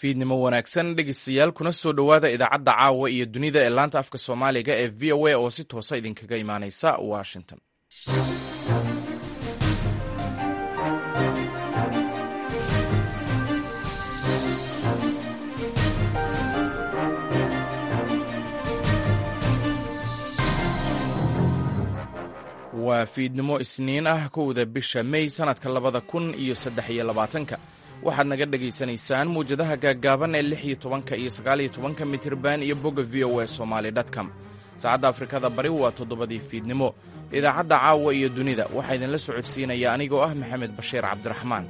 fiidnimo wanaagsan dhegeystayaal kuna soo dhowaada idaacadda caawa iyo dunida ee laanta afka soomaaliga ee v o a oo si toosa idinkaga imaaneysa washington waa fiidnimo isniin ah kowda bisha mey sannadka labada kun iyo saddex iyo labaatanka waxaad naga dhegaysanaysaan muwjadaha gaaggaaban ee lix iyo tobanka iyo sagaaliyo tobanka mitirban iyo bogga v o a somaali dtcom saacadda afrikada bari waa toddobadii fiidnimo idaacadda caawa iyo dunida waxaa idinla socodsiinaya anigoo ah maxamed bashiir cabdiraxmaan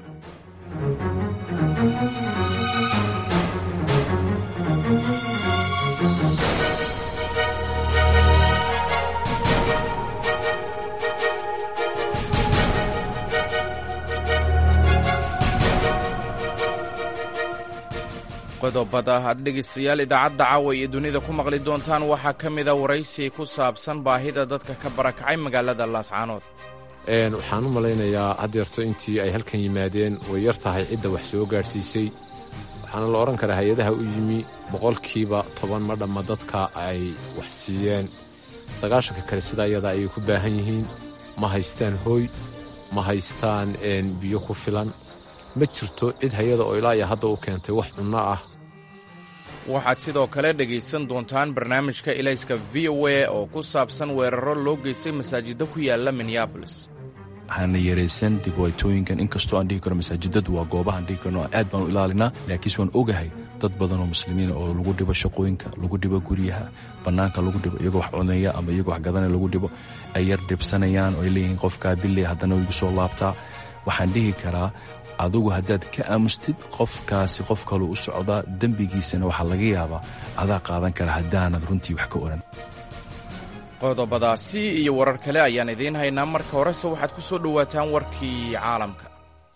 qodobada aad dhegaystayaal idaacadda caawa iyo dunida ku maqli doontaan waxaa ka mida waraysi ku saabsan baahida dadka ka barakacay magaalada laascaanood waxaan u malaynayaa haddeerto intii ay halkan yimaadeen way yar tahay cidda wax soo gaadhsiisay waxaana la odhan karaa hay-adaha u yimi boqolkiiba toban ma dhamma dadka ay wax siiyeen sagaashanka kale sidaa iyada ayay ku baahan yihiin ma haystaan hooy ma haystaan biyo ku filan ma jirto cid hay-ada oo ilaa iyo hadda u keentay wax cunno ah waxaad sidoo kale dhegaysan doontaan barnaamijka ilayska v o a oo ku saabsan weeraro loo geystay masaajidda ku yaala minneabolis hana yaraysan dhibaatooyinkan inkastoo aan dhihi karo masaajidadu waa goobahaan dhihi karno aad baan u ilaalinaa laakiinse waan ogahay dad badan oo muslimiina oo lagu dhibo shaqooyinka lagu dhibo guryaha bannaanka lagu dhibo iyagoo wax cunaya ama iyagoo wax gadanaya lagu dhibo ay yar dhibsanayaan oo ay leeyihiin qofkaa billey haddana igu soo laabtaa waxaan dhihi karaa adugu haddaad ka aamustid qofkaasi qof kaluu u socdaa dembigiisana waxaa laga yaabaa adaa qaadan kara haddaanad runtii wax ka oran qodobadaasi iyo warar kale ayaan idiin haynaa marka horese waxaad ku soo dhowaataan warkii caalamka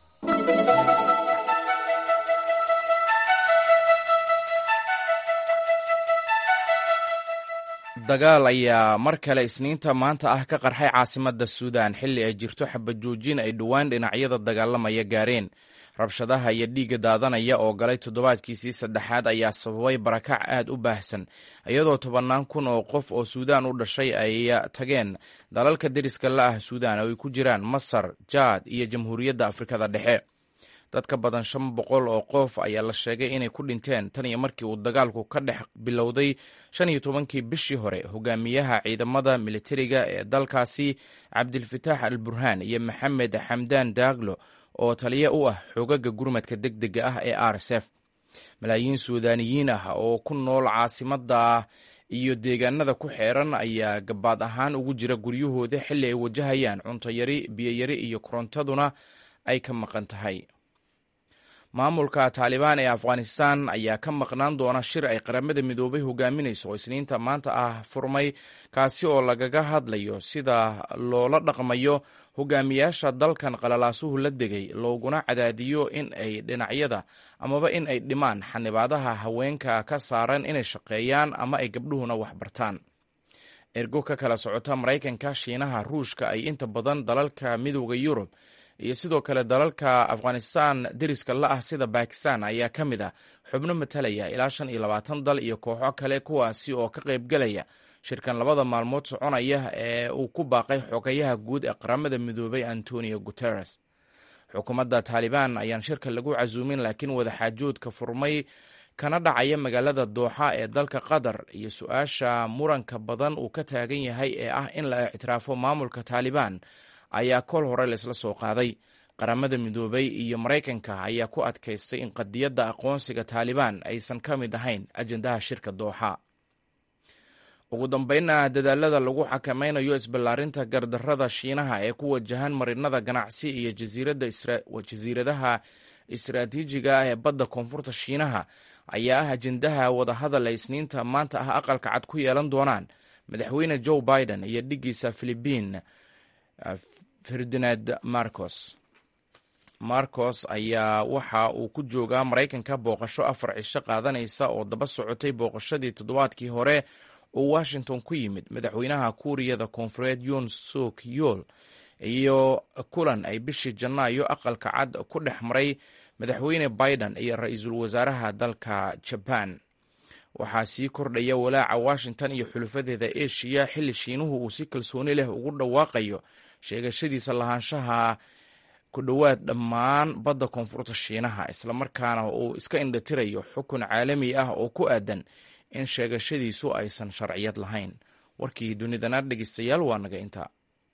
dagaal ayaa mar kale isniinta maanta ah ka qarxay caasimadda suudan xilli ay jirto xabajoojin ay dhowaan dhinacyada dagaalamaya gaareen rabshadaha iyo dhiigga daadanaya oo galay toddobaadkiisii saddexaad ayaa sababay barakac aad u baahsan iyadoo tobannaan kun oo qof oo suudaan u dhashay ay tageen dalalka deriska la ah suudaan oo ay ku jiraan masar jaad iyo jamhuuriyadda afrikada dhexe dad ka badan shan boqol oo qof ayaa la sheegay inay ku dhinteen tan iyo markii uu dagaalku ka dhex bilowday shan iyo tobankii bishii hore hogaamiyaha ciidamada militariga ee dalkaasi cabdilfataax al burhaan iyo maxamed xamdaan daaglo oo taliya u ah xoogaga gurmadka deg dega ah ee r s f malaayiin suudaaniyiin ah oo ku nool caasimadda iyo deegaanada ku xeeran ayaa gabaad ahaan ugu jira guryahooda xilli ay wajahayaan cuntoyari biyoyari iyo korontaduna ay ka maqan tahay maamulka taalibaan ee afghanistan ayaa ka maqnaan doona shir ay qaramada midoobay hogaaminayso oo isniinta maanta ah furmay kaasi oo lagaga hadlayo sida loola dhaqmayo hogaamiyaasha dalkan qalalaasuhu la degay looguna cadaadiyo in ay dhinacyada amaba in ay dhimaan xanibaadaha haweenka ka saaran inay shaqeeyaan ama ay gabdhuhuna waxbartaan ergo ka kala socota maraykanka shiinaha ruushka ay inta badan dalalka midooda yurub iyo sidoo kale dalalka afghanistan deriska la ah sida bakistan ayaa ka mid ah xubno matalaya ilaa shan iyo labaatan dal iyo kooxo kale kuwaasi oo ka qaybgelaya shirkan labada maalmood soconaya ee uu ku baaqay xogayaha guud ee qaramada midoobay antonio guteres xukuumadda taalibaan ayaan shirka lagu casuumin laakiin wadaxaajoodka furmay kana dhacaya magaalada dooxa ee dalka qatar iyo su-aasha muranka badan uu ka taagan yahay ee ah in la ictiraafo maamulka taalibaan ayaa kol hore laisla soo qaaday qaramada midoobay iyo maraykanka ayaa ku adkaystay in qadiyadda aqoonsiga taalibaan aysan ka mid ahayn ajendaha shirka dooxa ugu dambeynna dadaalada lagu xakameynayo isballaarinta gardarrada shiinaha ee ku wajahan marinada ganacsi iyo jasiiradaha istaraatiijiga ah ee badda koonfurta shiinaha ayaa ah ajendaha wadahadal ay isniinta maanta ah aqalka cad ku yeelan doonaan madaxweyne joe biden iyo dhiggiisa philibiin ferdinand marcos marcos ayaa waxa uu ku joogaa maraykanka booqasho afar cisho qaadanaysa oo daba socotay booqashadii toddobaadkii hore oo washington ku yimid madaxweynaha kuuriyada koonfureed yoon suk yool iyo kulan ay bishii janaayo aqalka cad ku dhex maray madaxweyne biden iyo ra-iisul wasaaraha dalka jaban waxaa sii kordhaya walaaca washington iyo xulufadeeda eshiya xilli shiinuhu uu si kalsooni leh ugu dhawaaqayo sheegashadiisa lahaanshaha ku dhowaad dhammaan badda koonfurta shiinaha islamarkaana uu iska indhatirayo xukun caalami ah oo ku aadan in sheegashadiisu aysan sharciyad lahayn warkii dunidana dhegeystayaal waa naga intaa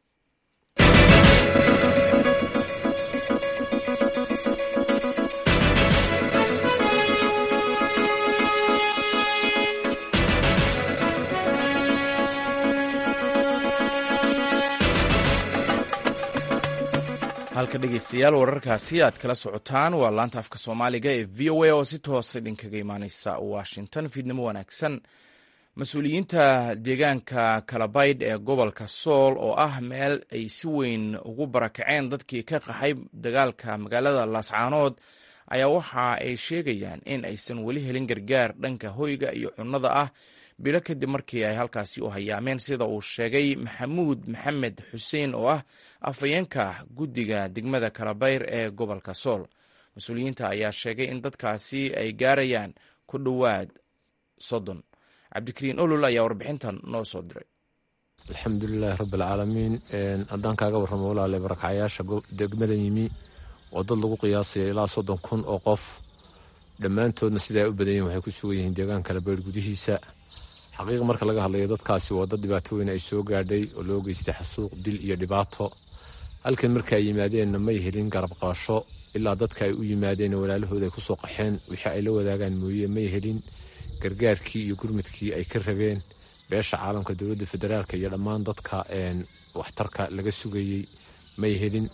halka dhegeystayaal wararkaasi aad kala socotaan waa laanta afka soomaaliga ee v o a oo si toosa idinkaga imaaneysa washington fiidnimo wanaagsan mas-uuliyiinta deegaanka kalabaydh ee gobolka sool oo ah meel ay si weyn ugu barakaceen dadkii ka qaxay dagaalka magaalada laascaanood ayaa waxa ay sheegayaan in aysan weli helin gargaar dhanka hoyga iyo cunnada ah bilo kadib markii ay halkaasi u hayaameen sida uu sheegay maxamuud maxamed xuseen oo ah afhayeenka guddiga degmada kalabayr ee gobolka sool mas-uuliyiinta ayaa sheegay in dadkaasi ay gaarayaan ku dhowaad soddon cabdikariin olol ayaa warbixintan noo soo diray alxamdulilaahi rabbialcaalamiin haddaan kaaga warramo walaale barakacayaasha degmada yimi oo dad lagu qiyaasaya ilaa soddon kun oo qof dhammaantoodna sida ay u badan yihin waxay ku sugan yihiin deegaanka kalabayr gudihiisa xaqiiq marka laga hadlayo dadkaasi waa dad dhibaato weyn ay soo gaadhay oo loo geystay xasuuq dil iyo dhibaato halkan marka ay yimaadeenna may helin garab qabasho ilaa dadka ay u yimaadeen walaalahooda ay kusoo qaxeen wixii ay la wadaagaan mooye may helin gargaarkii iyo gurmudkii ay ka rabeen beesha caalamka dowladda federaalk iyo dhammaan dadka waxtarka laga sugayey may helin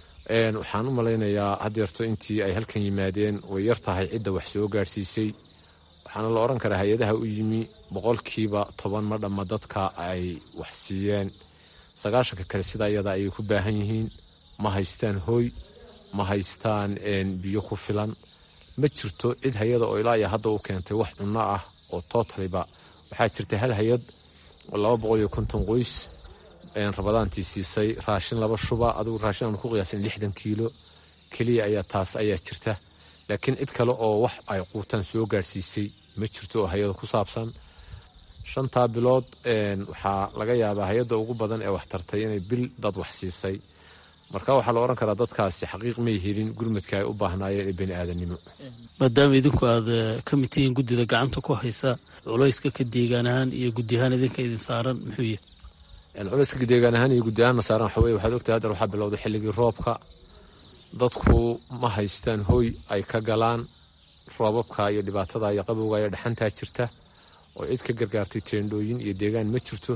waxaan u malaynayaa haddeerto intii ay halkan yimaadeen way yar tahay cidda wax soo gaadhsiisay waxaana la odhan karaa hay-adaha u yimi boqolkiiba toban ma dhamma dadka ay wax siiyeen sagaashanka kale sidaa iyada ayay ku baahan yihiin ma haystaan hooy ma haystaan biyo ku filan ma jirto cid hay-ada oo ilaa iyo hadda u keentay wax cunno ah oo tootaliba waxaa jirta hal hay-ad oo laba boqol iyo konton qoys rabadaantii siisay raashin laba shuba adigu raashin aanu ku qiyaasan lixdan kiilo keliya ayaa taas ayaa jirta laakiin cid kale oo wax ay quutaan soo gaadhsiisay ma jirto oo hay-ada ku saabsan shantaa bilood waxaa laga yaabaa hay-adda ugu badan ee wax tartay inay bil dad wax siisay marka waxaa la odhan karaa dadkaasi xaqiiq may helin gurmudka ay u baahnaayeen ee bani aadanimo maadaama idinku aad ka mid tihiin guddida gacanta ku haysa culayska ka deegaan ahaan iyo guddi ahaan idinka idin saaran muxuu yahy culayska deegaan ahaan iyo guddi ahaanna saaran waxa weye waxaad ogtahay haddeer waxaa bilowday xilligii roobka dadku ma haystaan hooy ay ka galaan roobabka iyo dhibaatada iyo qabowga iyo dhaxantaa jirta oo cid ka gargaartay teendhooyin iyo deegaan ma jirto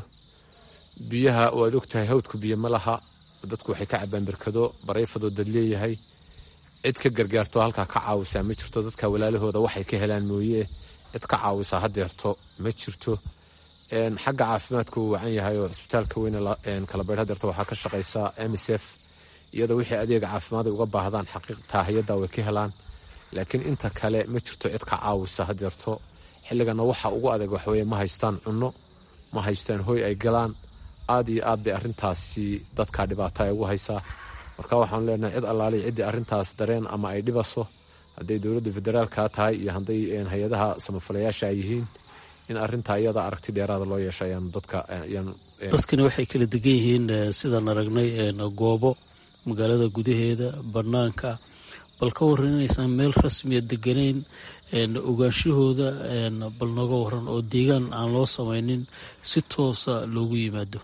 biyaha waad ogtahay hawdku biyo ma laha dadku waxay ka cabaan berkado barayfadoo dad leeyahay cid ka gargaarto halkaa ka caawisaa ma jirto dadka walaalahooda waxay ka helaan mooye cid ka caawisaa haddeerto ma jirto xagga caafimaadka uu wacan yahay oo cisbitaalka weyne kalabaydh hadeerto waxaa ka shaqaysa msf iyadoo wixii adeega caafimaad ay uga baahdaan xaqiiqtaa hay-adda way ka helaan laakiin inta kale ma jirto cid ka caawisa hadeerto xilligana waxa ugu adag waxweye ma haystaan cunno ma haystaan hooy ay galaan aad iyo aad bay arintaasi dadka dhibaato ay ugu haysaa marka waxaanu leenahay cid allaaliy ciddii arintaas dareen ama ay dhibaso hadday dowladda federaalka tahay iyo hadday hay-adaha samafalayaasha ay yihiin in arintaa iyada aragti dheeraada loo yeesha ayaanu dadka dadkani waxay kala degan yihiin sidaan aragnay goobo magaalada gudaheeda banaanka bal ka waran inaysan meel rasmiya deganayn ogaanshahooda bal nooga waran oo deegaan aan loo samaynin si toosa loogu yimaado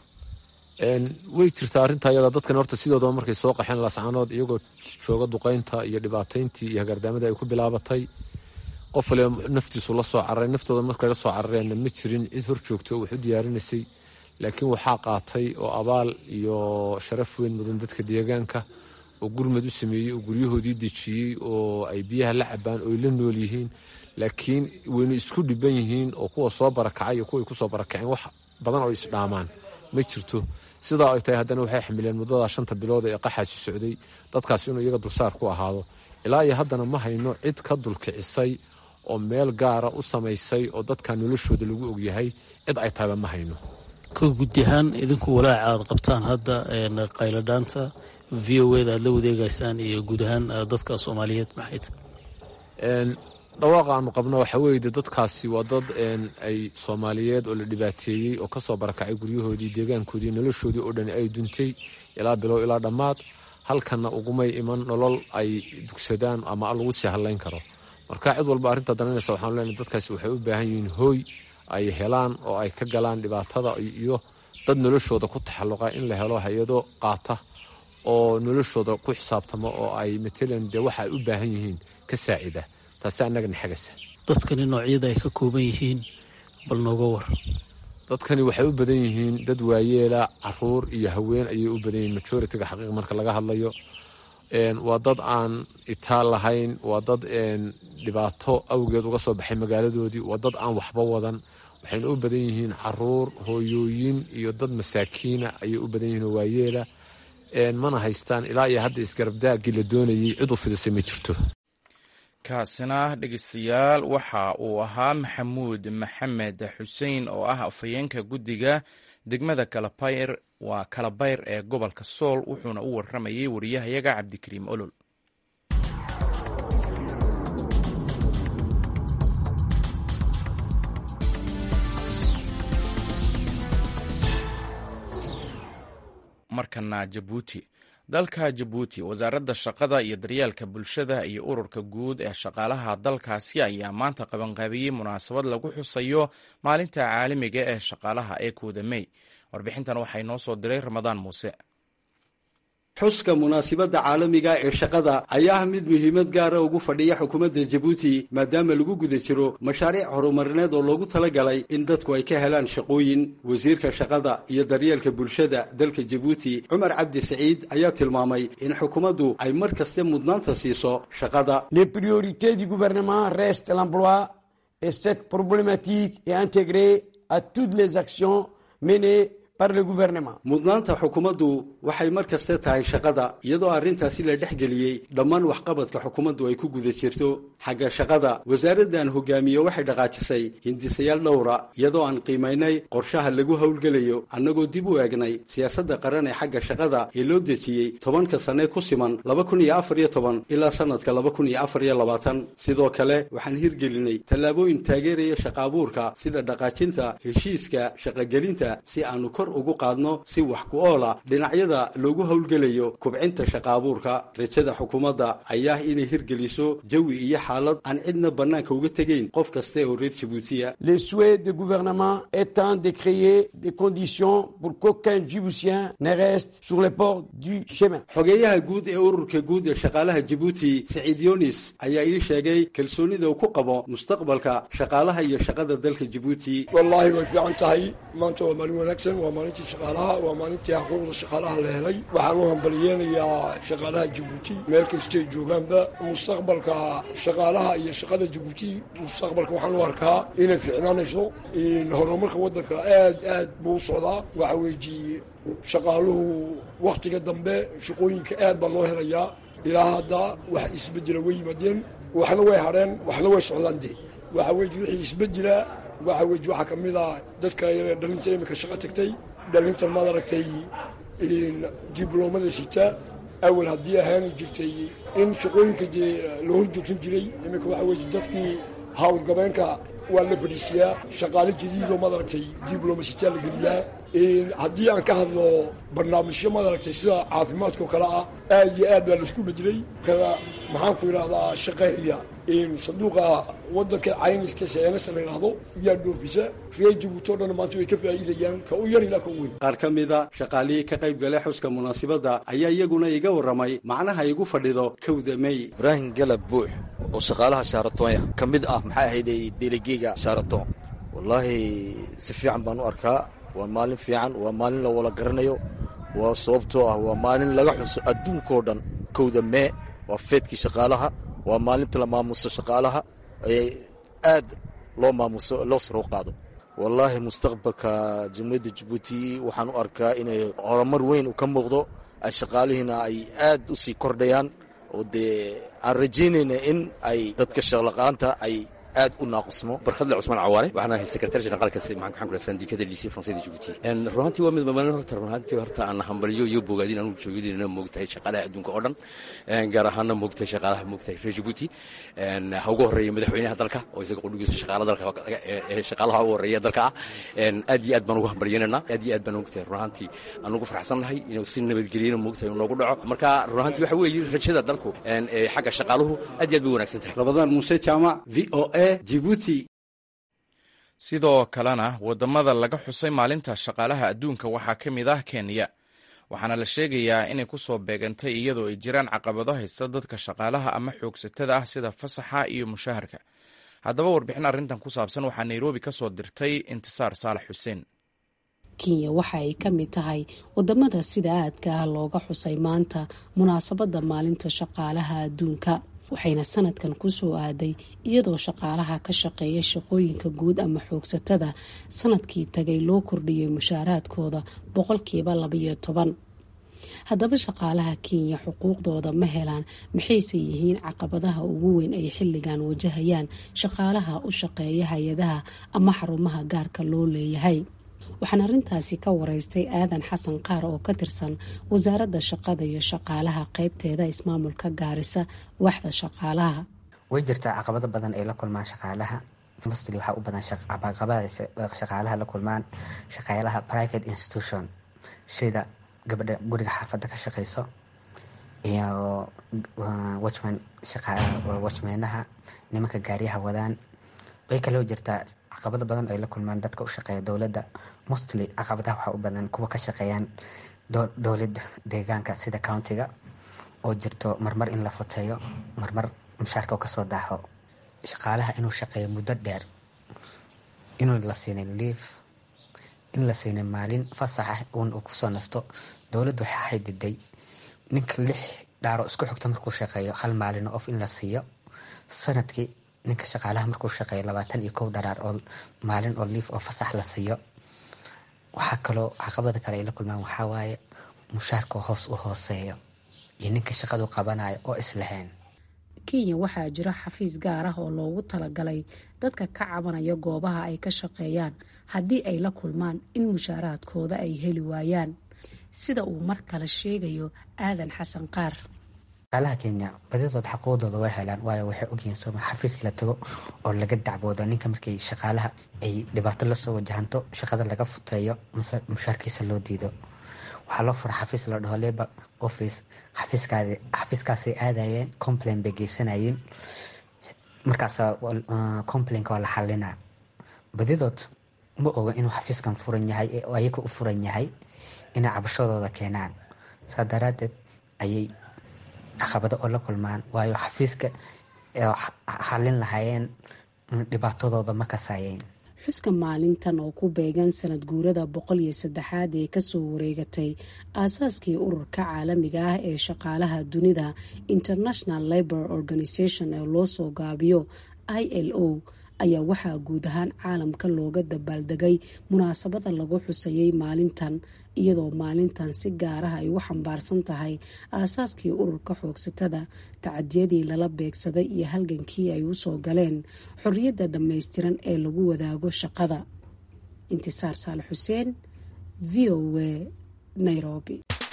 way jirtaa arrintaa iyada dadkan horta sidoodaba markay soo qaxeen lascanood iyagoo jooga duqaynta iyo dhibaatayntii iyo hagaardaamadii ay ku bilaabatay qof waliba naftiisu la soo cararay naftooda markay la soo carareenna ma jirin cid hor joogto oo wax u diyaarinaysay laakiin waxaa qaatay oo abaal iyo sharaf weyn mudan dadka deegaanka oo gurmad u sameeyey oo guryahoodii dejiyey oo ay biyaha la cabaan oo ay la nool yihiin laakiin wayna isku dhiban yihiin oo kuwa soo barakacay iyo kuway kusoo barakaceen wax badan oo isdhaamaan ma jirto sidaa ay tahay haddana waxay xamileen muddadaa shanta bilood ee qaxaasi socday dadkaas inuu iyaga dulsaar ku ahaado ilaa iyo haddana ma hayno cid ka dulkicisay oo meel gaara u samaysay oo dadka noloshooda lagu ogyahay cid ay tahayba ma hayno ka gudi ahaan idinku walaaca aad qabtaan hadda qayladhaanta v o eda aad la wadeegaysaan iyo guud ahaan dadka soomaaliyeed maxayt dhawaaqa aanu qabno waxaa weeye de dadkaasi waa dad ay soomaaliyeed oo la dhibaateeyey oo kasoo barakacay guryahoodii deegaankoodii noloshoodii oo dhan ay duntay ilaa bilow ilaa dhammaad halkanna ugumay iman nolol ay dugsadaan ama lagu sii hadlayn karo marka cid walba arrinta dananaysa waxaanu leenahay dadkaasi waxay u baahan yihiin hooy ay helaan oo ay ka galaan dhibaatada iyo dad noloshooda ku taxalluqa in la helo hay-ado qaata oo noloshooda ku xisaabtamo oo ay matalan dee waxa ay u baahan yihiin ka saacida taasi annagana xagasa dadkani noocyada ay ka kooban yihiin bal nooga war dadkani waxay u badan yihiin dad waayeela caruur iyo haween ayay u badan yihiin majoritiga xaqiiq marka laga hadlayo waa dad aan itaal lahayn waa dad dhibaato awgeed uga soo baxay magaaladoodii waa dad aan waxba wadan waxayna u badan yihiin caruur hooyooyin iyo dad masaakiina ayay u badan yihiin oo waayeela mana haystaan ilaa iyo hadda isgarabdaagii la doonayay cid u fidisay ma jirto kaasina dhegeystayaal waxa uu ahaa maxamuud maxamed xuseen oo ah afhayeenka guddiga degmada kalabeyr waa kalabayr ee gobolka sool wuxuuna u waramayay wariyahayaga cabdikariim olol markana jabuuti dalka jabuuti wasaaradda shaqada iyo daryeelka bulshada iyo ururka guud ee shaqaalaha dalkaasi ayaa maanta qabanqaabiyey munaasabad lagu xusayo maalinta caalamiga ee shaqaalaha ee kooda mey warbixintan waxay noo soo diray ramadaan muuse xuska munaasibadda caalamiga ee shaqada ayaa ah mid muhiimad gaara ugu fadhiya xukuumadda jabuuti maadaama lagu guda jiro mashaariic horumarineed oo loogu talagalay in dadku ay ka helaan shaqooyin wasiirka shaqada iyo daryeelka bulshada dalka jabuuti cumar cabdi saciid ayaa tilmaamay in xukuumaddu ay mar kaste mudnaanta siiso shaqada les priorités du gouvernement restent l'emploi et cette problématique est intégrée à toutes les actions menées mudnaanta xukuumaddu waxay mar kaste tahay shaqada iyadoo arrintaasi la dhex geliyey dhammaan waxqabadka xukuumaddu ay ku guda jirto xagga shaqada wasaaraddan hogaamiye waxay dhaqaajisay hindisayaal dhowra iyadoo aan qiimaynay qorshaha lagu howlgelayo annagoo dib u eegnay siyaasadda qaran ee xagga shaqada ee loo dejiyey tobanka sanne ku siman laba kun iyo afar iyo toban ilaa sannadka laba kun iyo afar iyo labaatan sidoo kale waxaan hirgelinay tallaabooyin taageeraya shaqa abuurka sida dhaqaajinta heshiiska shaqagelinta si aanu kor ugu qaadno si wax ku oola dhinacyada loogu howlgelayo kubcinta shaqa abuurka rajada xukuumadda ayaa inay hirgeliso jawi iyo xaalad aan cidna bannaanka uga tegayn qof kaste oo reer jabuutiya le souhait du gouvernement étant de créer des conditions pour qu'aucun djiboutien ne reste sur les ports du chemin xogeeyaha guud ee ururka guud ee shaqaalaha jabuuti saciid yonis ayaa ii sheegay kalsoonida uu ku qabo mustaqbalka shaqaalaha iyo shaqada dalka jabuuti wallaahi way fiican tahay maanta waa maalin wanaagsan waa maalintii shaqaalaha waa maalintii xuquuqda shaqaalaha la helay waxaan u hambaliyeenayaa shaqaalaha jabuuti meel kastay joogaanba mustaqbalka shaqaalaha iyo shaqada jabuuti mustaqbalka waxaan u arkaa inay fiicnaanayso horumarka waddanka aad aad buu u socdaa waxa weeji shaqaaluhu wakhtiga dambe shaqooyinka aad baa loo helayaa ilaa hadda wax isbedela way yimaadeen waxna way hadheen waxna way socdaan dee waxa weeji wixii isbedela waxa weji waxaa ka mid a dadka dhalinta iminka shaqo tagtay dhalintan maad aragtay dibloomada sita awal haddii ahaan jirtay in shaqooyinka dee la hor joogsan jiray iminka waxa weeye dadkii howlgabeenka waa la fadhiisiyaa shaqaale jadiidoo maad aragtay dibloma sitaa la geliyaa haddii aan ka hadlo barnaamijyo maad aragtay sida caafimaadkao kale ah aad iyo aad baa laisku bedelay kada maxaan ku idhahdaa shaqeeya sanduuqa wadanka cayniska seenasa la yidhaahdo yaa dhoofisa reer jabuuti o dhan maanta way ka faa'iidayaan ka u yar ilaa ka weyn qaar ka mida shaqaalihii ka qayb galay xuska munaasibadda ayaa iyaguna iga warramay macnaha igu fadhido kowda mey ibraahim galab buux oo shaqaalaha shaaratonya ka mid ah maxay ahayd delegeyga shaaraton wallaahi si fiican baan u arkaa waa maalin fiican waa maalin la wala garanayo waa sababtoo ah waa maalin laga xuso adduunkao dhan kowda mee waa feedkii shaqaalaha waa maalinta la maamuso shaqaalaha ee aad loo maamuso loo saroo qaado wallaahi mustaqbalka jamhuuriyadda jabuuti waxaan u arkaa inay horumar weyn u ka muuqdo ay shaqaalihiina ay aad u sii kordhayaan oo dee aan rajaynayna in ay dadka shaqlaqaanta ay aad u naaqusmo barkhadle cusmaan cawaale waxaan ahay sekretary generaalka maxaan ku sandikada lycée français de djibouti runaantii waa mid maalin horta runaantii horta aan hambaliyo iyo bogaadin anugu joogidina moogtahay shaqaalaha adduunka oo dhan gaar ahaana moogtahay shaqaalaha moogtahay reer djibouti ha ugu horreeya madaxweynaha dalka oo isaga qudhigiisa shaqaala dalka shaqaalaha ugu horreeya dalka ah aad iyo aad baan ugu hambalyeynanaa aad iyo aad baan moogtahay runaantii aan ugu faraxsannahay inuu si nabadgeliyana moogtahay noogu dhaco marka runaantii waxa weeye rajada dalku xagga shaqaaluhu aad iyo aad bay wanaagsan tahay rabadaan muuse jaamac v o a jibuuti sidoo kalena waddamada laga xusay maalinta shaqaalaha adduunka waxaa ka mid ah kenya waxaana la sheegayaa inay ku soo beegantay iyadoo ay jiraan caqabado haysta dadka shaqaalaha ama xoogsatada ah sida fasaxa iyo mushaharka haddaba warbixin arrintan ku saabsan waxaa nairobi ka soo dirtay intisaar saalax xuseen kenya waxa ay ka mid tahay wadamada sida aadka ah looga xusay maanta munaasabadda maalinta shaqaalaha adduunka waxayna sanadkan kusoo aaday iyadoo shaqaalaha ka shaqeeya shaqooyinka guud ama xoogsatada sanadkii tagay loo kordhiyay mushaaraadkooda boqolkiiba labayo toban haddaba shaqaalaha kenya xuquuqdooda ma helaan maxayse yihiin caqabadaha ugu weyn ay xilligan wajahayaan shaqaalaha u shaqeeya hay-adaha ama xarumaha gaarka loo leeyahay waxaan arrintaasi ka wareystay aadan xasan qaar oo ka tirsan wasaaradda shaqada iyo shaqaalaha qeybteeda ismaamulka gaarisa waaxda shaqaalaha way jirtaa caqabado badan ay la kulmaan shaqaalaha mostly waxaa u badan caqabada shaqaalaha la kulmaan shaqaalaha private institution sida gabadha guriga xaafadda ka shaqeyso iyo watchman watchmeenaha nimanka gaariyaha wadaan way kaloo jirtaa caqabado badan ay la kulmaan dadka u shaqeeya dowladda mostly caqabadaha waxaa u badan kuwa ka shaqeeyaan dowladda deegaanka sida countiga oo jirto marmar in la futeeyo marmar mushaarka kasoo daaxo shaqaalaha inuu shaqeeyo muddo dheer inuu la siinay liif in la siinay maalin fasaxa un uu kusoo nasto dowladdu waxaa xadiday ninka lix dhaaro isku xigto markuu shaqeeyo hal maalino of in la siiyo sanadkii ninka shaqaalaha markuu shaqeeyo labaatan iyo kow dharaar oo maalin oo liif oo fasax la siiyo waxaa kaloo caqabada kale ay la kulmaan waxaa waaye mushaarka hoos u hooseeyo iyo ninka shaqadu qabanayo oo islahayn kenya waxaa jira xafiis gaar ah oo loogu talagalay dadka ka cabanaya goobaha ay ka shaqeeyaan haddii ay la kulmaan in mushaaraadkooda ay heli waayaan sida uu mar kale sheegayo aadan xasan qaar shaqaalaha kenya badidood xaquuqdooda way helaan waayo waxay ogyihiin sooma xafiis la tago oo laga dacboodo ninka markay shaqaalaha ay dhibaato lasoo wajahanto shaqada laga futeeyo mase mushaarkiisa loo diido waxaa loo fura xafiis la dhaho labor office xafiiskaadi xafiiskaasay aadayeen complain bay geysanayeen markaas complainka waa la xalinaa badidood ma oga inuu xafiiskan furan yahay ee ayaga u furan yahay inay cabashadooda keenaan saa daraadeed ayay caqabado oo la kulmaan waayo xafiiska xalin lahaayeen dhibaatadooda ma kasaayeen xuska maalintan oo ku beegan sanad guurada boqol iyo saddexaad ee kasoo wareegatay aasaaskii ururka caalamiga ah ee shaqaalaha dunida international labor organization ee loo soo gaabiyo i l o ayaa waxaa guud ahaan caalamka looga dabaaldegay munaasabada lagu xusayay maalintan iyadoo maalintan si gaaraha ay u xambaarsan tahay aasaaskii ururka xoogsatada tacadiyadii lala beegsaday iyo halgankii ay usoo galeen xorriyadda dhammaystiran ee lagu wadaago shaqada intisaar saale xuseen v o a nairobi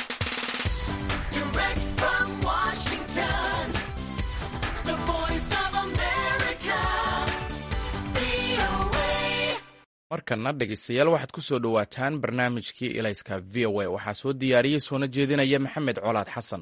markana dhegeystayaal waxaad ku soo dhowaataan barnaamijkii ilayska v o a waxaa soo diyaariyey soona jeedinaya maxamed colaad xasan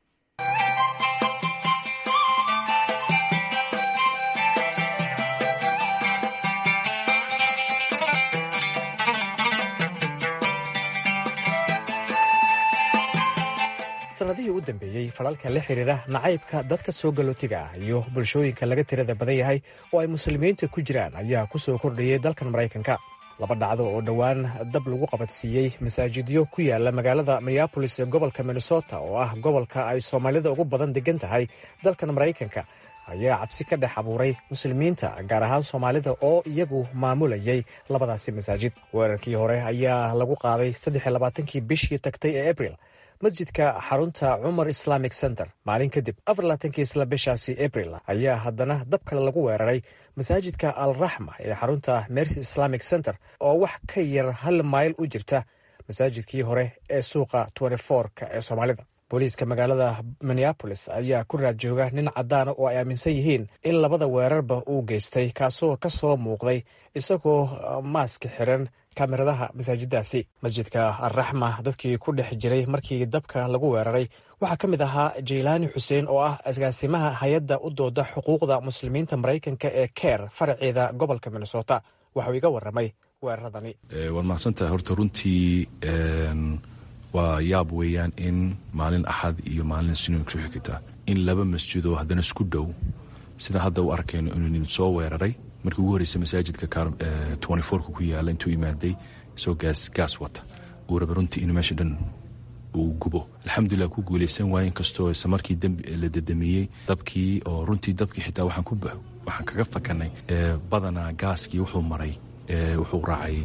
sanadihii u dambeeyey falalka la xiriira nacaybka dadka soo galootiga ah iyo bulshooyinka laga tirada badan yahay oo ay muslimiinta ku jiraan ayaa ku soo kordhayay dalkan maraykanka laba dhacdo oo dhowaan dab lagu qabadsiiyey masaajidyo ku yaala magaalada minneabolis ee gobolka minnesota oo ah gobolka ay soomaalida ugu badan degan tahay dalkan maraykanka ayaa cabsi ka dhex abuuray muslimiinta gaar ahaan soomaalida oo iyagu maamulayay labadaasi masaajid weerarkii hore ayaa lagu qaaday saddexiylabaatankii bishii tagtay ee abril masjidka xarunta cumar islamic center maalin kadib afarlaatankii isla bishaasi abril ayaa haddana dab kale lagu weeraray masaajidka al raxma ee xarunta mercy islamic center oo wax ka yar hal mayl u jirta masaajidkii hore ee suuqa ka ee soomaalida booliiska magaalada minneabolis ayaa ku raad jooga nin caddaana oo ay aaminsan yihiin in labada weerarba uu geystay kaasoo ka soo muuqday isagoo maaska xiran kamiradaha masaajiddaasi masjidka alraxma dadkii ku dhex jiray markii dabka lagu weeraray waxaa ka mid ahaa jaylaani xuseen oo ah agaasimaha hay-adda u dooda xuquuqda muslimiinta maraykanka ee keer faraceeda gobolka minnesota waxauu iga waramay weeraradani waad mahadsantahay horta runtii waa yaab weeyaan in maalin axad iyo maalin sino ku xigta in laba masjidoo haddana isku dhow sida hadda u arkayno inuu nin soo weeraray markii ugu horreysay masaajidka ka ku yaala intuu imaaday soo gaas gaas wata uu raba runtii inuu meesha dhan uu gubo alxamdulilah ku guulaysan waaye inkastoo isla markii la dedamiyey dabkii oo runtii dabkii xitaa waxaan ku waxaan kaga fakanay badanaa gaaskii wuxuu maray wuxuu raacay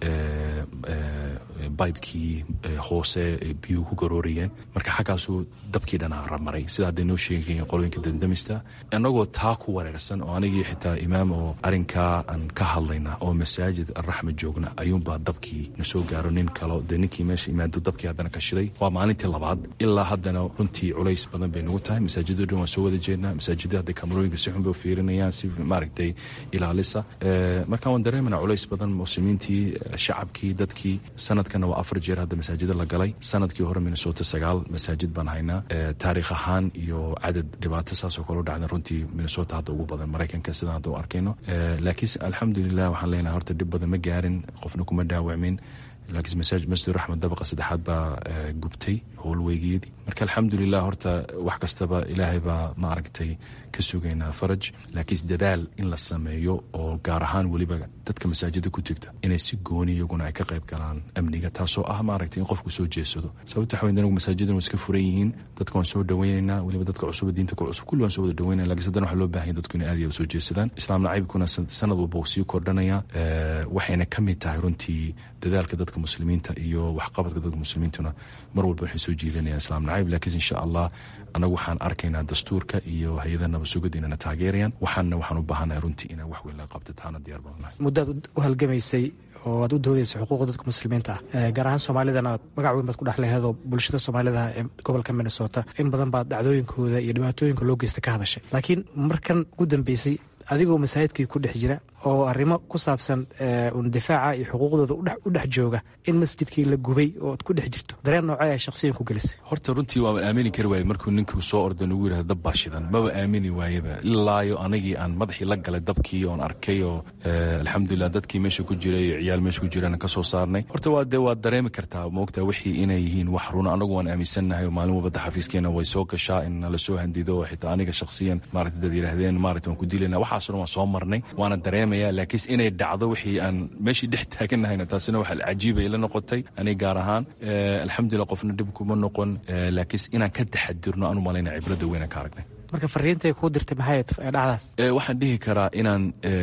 bibekii hoose biyuhu ku garoorayeen marka xaggaasuu dabkii dhanaa maray sida hadday noo sheegay qolooyinka dandamista annagoo taa ku wareersan oo anigii xitaa imaam oo arrinkaa aan ka hadlayna oo masaajid alraxma joogna ayuunbaa dabkii na soo gaaro nin kalo dee ninkii meesha imaado dabkii haddana ka shiday waa maalintii labaad ilaa haddana runtii culays badan bay nagu tahay masaajiddo dhan waan soo wada jeednaa masaajidda hadda kamarooyinka si xun bay u fiirinayaan si maaragtay ilaalisa marka waan dareemanaa culays badan muslimiintii shacabkii dadkii sanadkana waa afar jeer hadda masaajida la galay sanadkii hore minnesota sagaal masaajid baan haynaa taariikh ahaan iyo cadad dhibaato saasoo kale u dhacda runtii minnesota hadda ugu badan maraykanka sidaan hadda u arkayno laakiin alxamdulilah waxaan leenahay horta dhib badan ma gaarin qofna kuma dhaawacmin laakiin masaajid masjid raxmed dabaqa saddexaad baa gubtay howlweygeedii marka alxamdulilah horta wax kastaba ilaahay baa ma aragtay ka sugaynaa faraj laakiin dadaal in la sameeyo oo gaar ahaan weliba dadka masaajida ku jirta inay si gooni iyaguna ay ka qayb galaan amniga taasoo ah maaragtay in qofku soo jeesado sababta waxa weyn anagu masaajidan waa iska furan yihiin dadka waan soo dhaweynaynaa weliba dadka cusub diinta ku cusub kulli waan soo wada dhaweynaya lakiin haddana waxaa loo baahan yahay dadku inay aad iyo soo jeesadaan islaam nacaybkuna sanad walba uu sii kordhanaya waxayna ka mid tahay runtii dadaalka dadka muslimiinta iyo waxqabadka dadka muslimiintuna mar walba waxay soo jiidanayaan islaam nacayb laakiin insha allah anagu waxaan arkaynaa dastuurka iyo hay-adaha nabasugada inana taageerayaan waxaanna waxaan u baahanahay runtii inaan wax weyn laga qabta taana diyaar baan nahay muddaad u halgamaysay oo aad u doodaysa xuquuqda dadka muslimiinta ah gaar ahaan soomaalidana magac weyn baad ku dhex leheedoo bulshada soomaalida ee gobolka minnesota in badan baad dhacdooyinkooda iyo dhibaatooyinka loo geysta ka hadashay laakiin markan ugu dambeysay adigoo masaajidkii ku dhex jira oo arrimo ku saabsan difaaca iyo xuquuqdooda u dhex jooga in masjidkii la gubay oo ad ku dhex jirto dareen noocee ay shakhsiyan ku gelisay horta runtii waaba aamini kari waaye markuu ninkii soo orda nagu yidhahda dab baa shidan maba aamini waayeba ilaayo anigii aan madaxii la galay dabkii oon arkay oo alxamdulilah dadkii meesha ku jiray iyo ciyaal meesha ku jirana ka soo saarnay horta waa dee waad dareemi kartaa moogtaa wixii inay yihiin wax runa anagu waan aaminsannahay oo maalin walbada xafiiskeena way soo gashaa in nala soo handido oo xitaa aniga shakhsiyan maaragta dad yidhaahdeen maaragta waan ku dilayna waxaasoo dhan waan soo marnay waana dareemaya laakiin inay dhacdo wixii aan meeshii dhex taaganahayna taasina waxa cajiiba ila noqotay aniga gaar ahaan alxamdulilah qofna dhib kuma noqon laakiin inaan ka taxadirno aan u malayna cibrada weynaan ka aragnay marka fariintay kuu dirtay maxay dhacdaas waxaan dhihi karaa inaan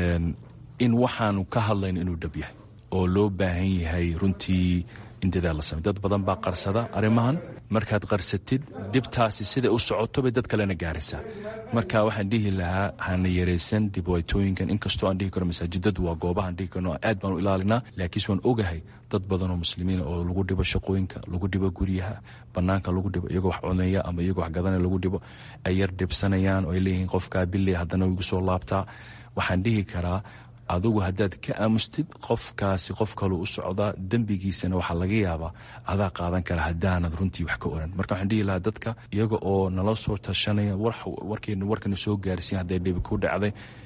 in waxaanu ka hadlayno inuu dhab yahay oo loo baahan yahay runtii in dadaal la samey dad badan baa qarsada arrimahan markaad qarsatid dhibtaasi siday u socoto bay dad kalena gaaraysaa marka waxaan dhihi lahaa hana yaraysan dhibaatooyinkan inkastoo aan dhihi karo masaajidadu waa goobahaan dhihi karno aad baan u ilaalinaa laakiinse waan ogahay dad badan oo muslimiina oo lagu dhibo shaqooyinka lagu dhibo guryaha banaanka lagu dhibo iyagoo wax cunaya ama iyagoo wax gadanaya lagu dhibo ay yar dhibsanayaan oo ay leeyihiin qofkaa billey haddana igu soo laabtaa waxaan dhihi karaa adugu haddaad ka aamustid qofkaasi qof kaluu u socdaa dembigiisana waxaa laga yaabaa adaa qaadan kara haddaanad runtii wax ka oran marka waxaan dhihi lahaa dadka iyaga oo nala soo tashanaya warkeena warkana soo gaarsiin hadday dhibi ku dhacday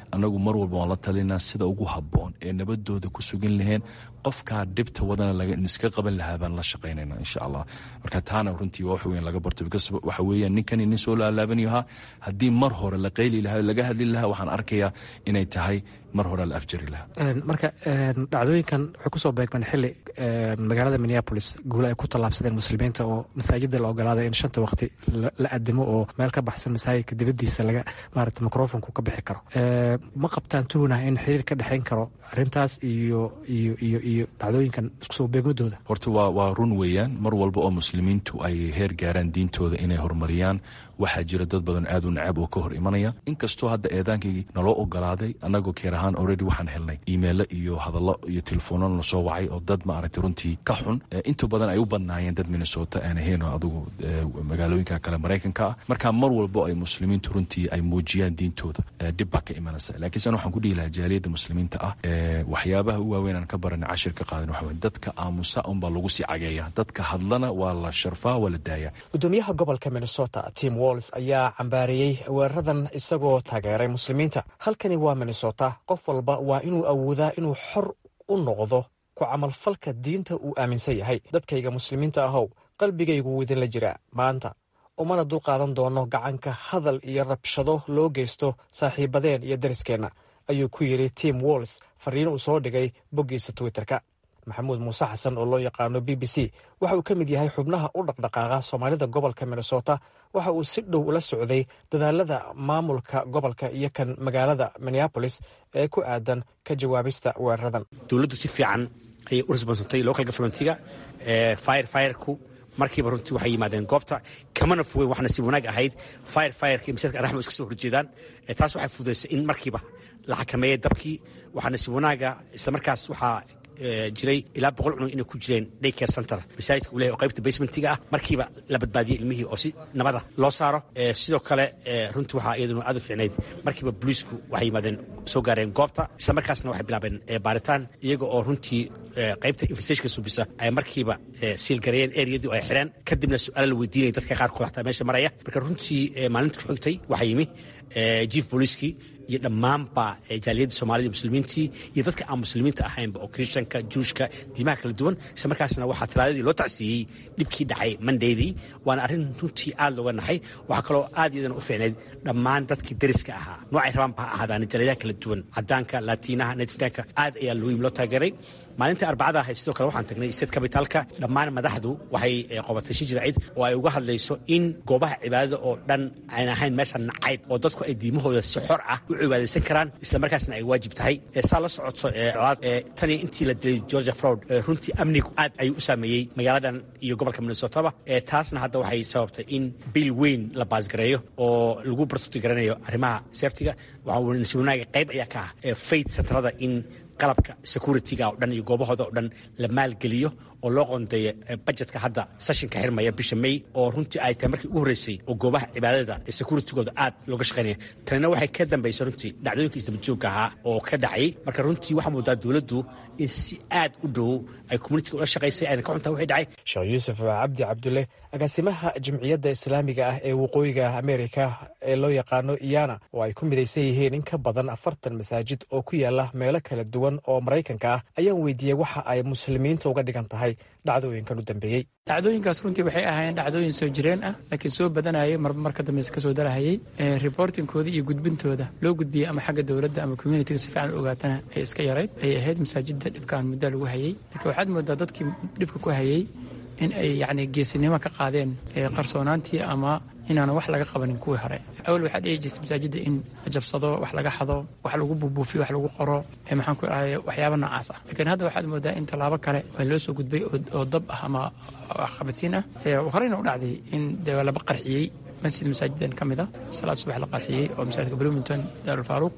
annagu mar walba waan la talinaa sida ugu habboon ee nabadooda ku sugan laheen qofkaa dhibta wadana iska qaban lahaa baan la shaqaynayna insha allah marka taana runtii waa wax weyn laga barto because waxa weeyaan ninkani nin soo laalaabanayo ahaa haddii mar hore la qayli lahaa laga hadli lahaa waxaan arkayaa inay tahay mar hore la afjari lahaa marka dhacdooyinkan waxay kusoo beegmeen xili magaalada minneapolis guule ay ku tallaabsadeen muslimiinta oo masaajida la ogolaaday in shanta waqti la adimo oo meel ka baxsan masaajidka dibadiisa laga maarata microfonku ka bixi karo ma qabtaan tuhunah in xiriir ka dhexayn karo arrintaas iyo iyo iyo iyo dhacdooyinkan isku soo beegmadooda horta waa waa run weeyaan mar walba oo muslimiintu ay heer gaaraan diintooda inay horumariyaan waxaa jira dad badan aad u nacab oo ka hor imanaya inkastoo hadda eedaankii naloo ogolaaday annagoo keer ahaan already waxaan helnay imeilo iyo hadallo iyo telefoonno na soo wacay oo dad maaragtay runtii ka xun inta badan ay u badnaayeen dad minnesota aan ahayn oo adugu magaalooyinka kale maraykanka ah marka mar walbo ay muslimiintu runtii ay muujiyaan diintooda dhib baa ka imanaysa laakiin san waxaan ku dhihi lahaa jaaliyadda muslimiinta ah waxyaabaha u waaweyn aan ka baranay cashir ka qaadan waxa weye dadka aamusa unbaa lagu sii cageeya dadka hadlana waa la sharfaa waa la daaya gudoomiyaha gobolka minnesota tim walls ayaa cambaareeyey weeraradan isagoo taageeray muslimiinta halkani waa minnesota qof walba waa inuu awoodaa inuu xor u noqdo ku camalfalka diinta uu aaminsan yahay dadkayga muslimiinta ahow qalbigaygu wuu idinla jiraa maanta umana dulqaadan doono gacanka hadal iyo rabshado loo geysto saaxiibadeen iyo dariskeenna ayuu ku yidhi tim walls fariin uu soo dhigay boggiisa twitterka maxamuud muuse xasan oo loo yaqaano b b c waxa uu ka mid yahay xubnaha u dhaqdhaqaaqa soomaalida gobolka minnesota waxa uu si dhow ula socday dadaalada maamulka gobolka iyo kan magaalada minneabolis ee ku aadan ka jawaabista weeraradan dowladdu si fiican ayay u resbonsantay local governmentiga fire fireku markiiba runtii waxay yimaadeen goobta kamana fogeyn wax nasiib wanaag ahayd fire fireka iyo masaajidka araxma iska soo horjeedaan taas waxay fududaysay in markiiba la xakameeyey dabkii waxaa nasiib wanaaga islamarkaas waxaa jiray ilaa boqol cunug inay ku jireen daycare center masaajidka uu lehay oo qaybta basementiga ah markiiba la badbaadiyey ilmihii oo si nabada loo saaro sidoo kale runtii waxaa iyaduna aad u fiicnayd markiiba booliisku waxay yimaadeen soo gaareen goobta isla markaasna waxay bilaabeen baaritaan iyaga oo runtii qaybta infestashka subisa ay markiiba siilgareeyeen ereyadii oo ay xireen kadibna su-aala la weydiinaya dadka qaarkood xataa meesha maraya marka runtii maalinta ku xigtay waxaa yimi jief booliiskii iyo dhammaanba jaaliyadda soomaalida muslimiintii iyo dadka aan muslimiinta ahaynba oo kristanka juushka diimaha kala duwan isla markaasna waxaa talaadadii loo tacsiiyey dhibkii dhacay mandaydii waana arrin runtii aad looga naxay waxaa kaloo aad iyadana u fiicnayd dhammaan dadkii dariska ahaa noocay rabaanba ha ahaadaan jaaliyadaha kala duwan cadaanka laatiinaha netifitaanka aad ayaa looyim loo taageeray maalinta arbacada ahayd sidoo kale waxaan tagnay state capitalka dhammaan madaxdu waxay qobatay shi jiraacid oo ay uga hadlayso in goobaha cibaadada oo dhan aan ahayn meesha nacayb oo dadku ay diimahooda si xor ah u cibaadaysan karaan isla markaasna ay waajib tahay saa la socodso tani intii la dilay georgia fraud runtii amnigu aad ayuu u saameeyey magaaladan iyo gobolka minnesotaba taasna hadda waxay sababtay in bil weyn la baasgareeyo oo lagu bartuti garanayo arrimaha seftiga waxaa wanaaga qayb ayaa ka ah fayd centrada in qalabka security-ga oo dhan iyo goobahooda oo dhan la maalgeliyo oo loo qoondeeya bajetka hadda seshinka xirmaya bisha may oo runtii ay tahay markii ugu horreysay oo goobaha cibaadada ee securitigooda aad looga shaqaynaya tanina waxay ka dambaysay runtii dhacdooyinka isdabajoogka ahaa oo ka dhacay marka runtii waxaa moodaa dowladdu in si aad u dhow ay communitiga ula shaqaysay ayna ka xuntaha wixii dhacay sheekh yuusuf cabdi cabdulle agaasimaha jimciyadda islaamiga ah ee waqooyiga ameerika ee loo yaqaano iyana oo ay ku midaysan yihiin in ka badan afartan masaajid oo ku yaala meelo kala duwan oo maraykanka ah ayaan weydiiyey waxa ay muslimiinta uga dhigan tahay dhacdooyinkan u dambeeyey dhacdooyinkaas runtii waxay ahaayeen dhacdooyin soo jireen ah laakiin soo badanayay marba marka dambayse kasoo darahayay reportingkooda iyo gudbintooda loo gudbiyey ama xagga dowladda ama communitiga si fiican u ogaatana ay iska yarayd ay ahayd masaajidda dhibkaan muddo lagu hayay laakiin waxaad moodaa dadkii dhibka ku hayay in ay yacni geesinimo ka qaadeen qarsoonaantii ama inaanan wax laga qabanin kuwii hore awal waxaa dhici jirta masaajidda in la jabsado wax laga xado wax lagu buubuufiyo wax lagu qoro maxaan ku dhahay waxyaaba noocaas ah laakiin hadda waxaad moodaa in tallaabo kale oo loo soo gudbay oo dab ah ama waxqabadsiin ah horeyna u dhacday in dee laba qarxiyey masjid masaajidan ka mid a salaad subax la qarxiyey oo masaajidka bloomington daarulfaaruq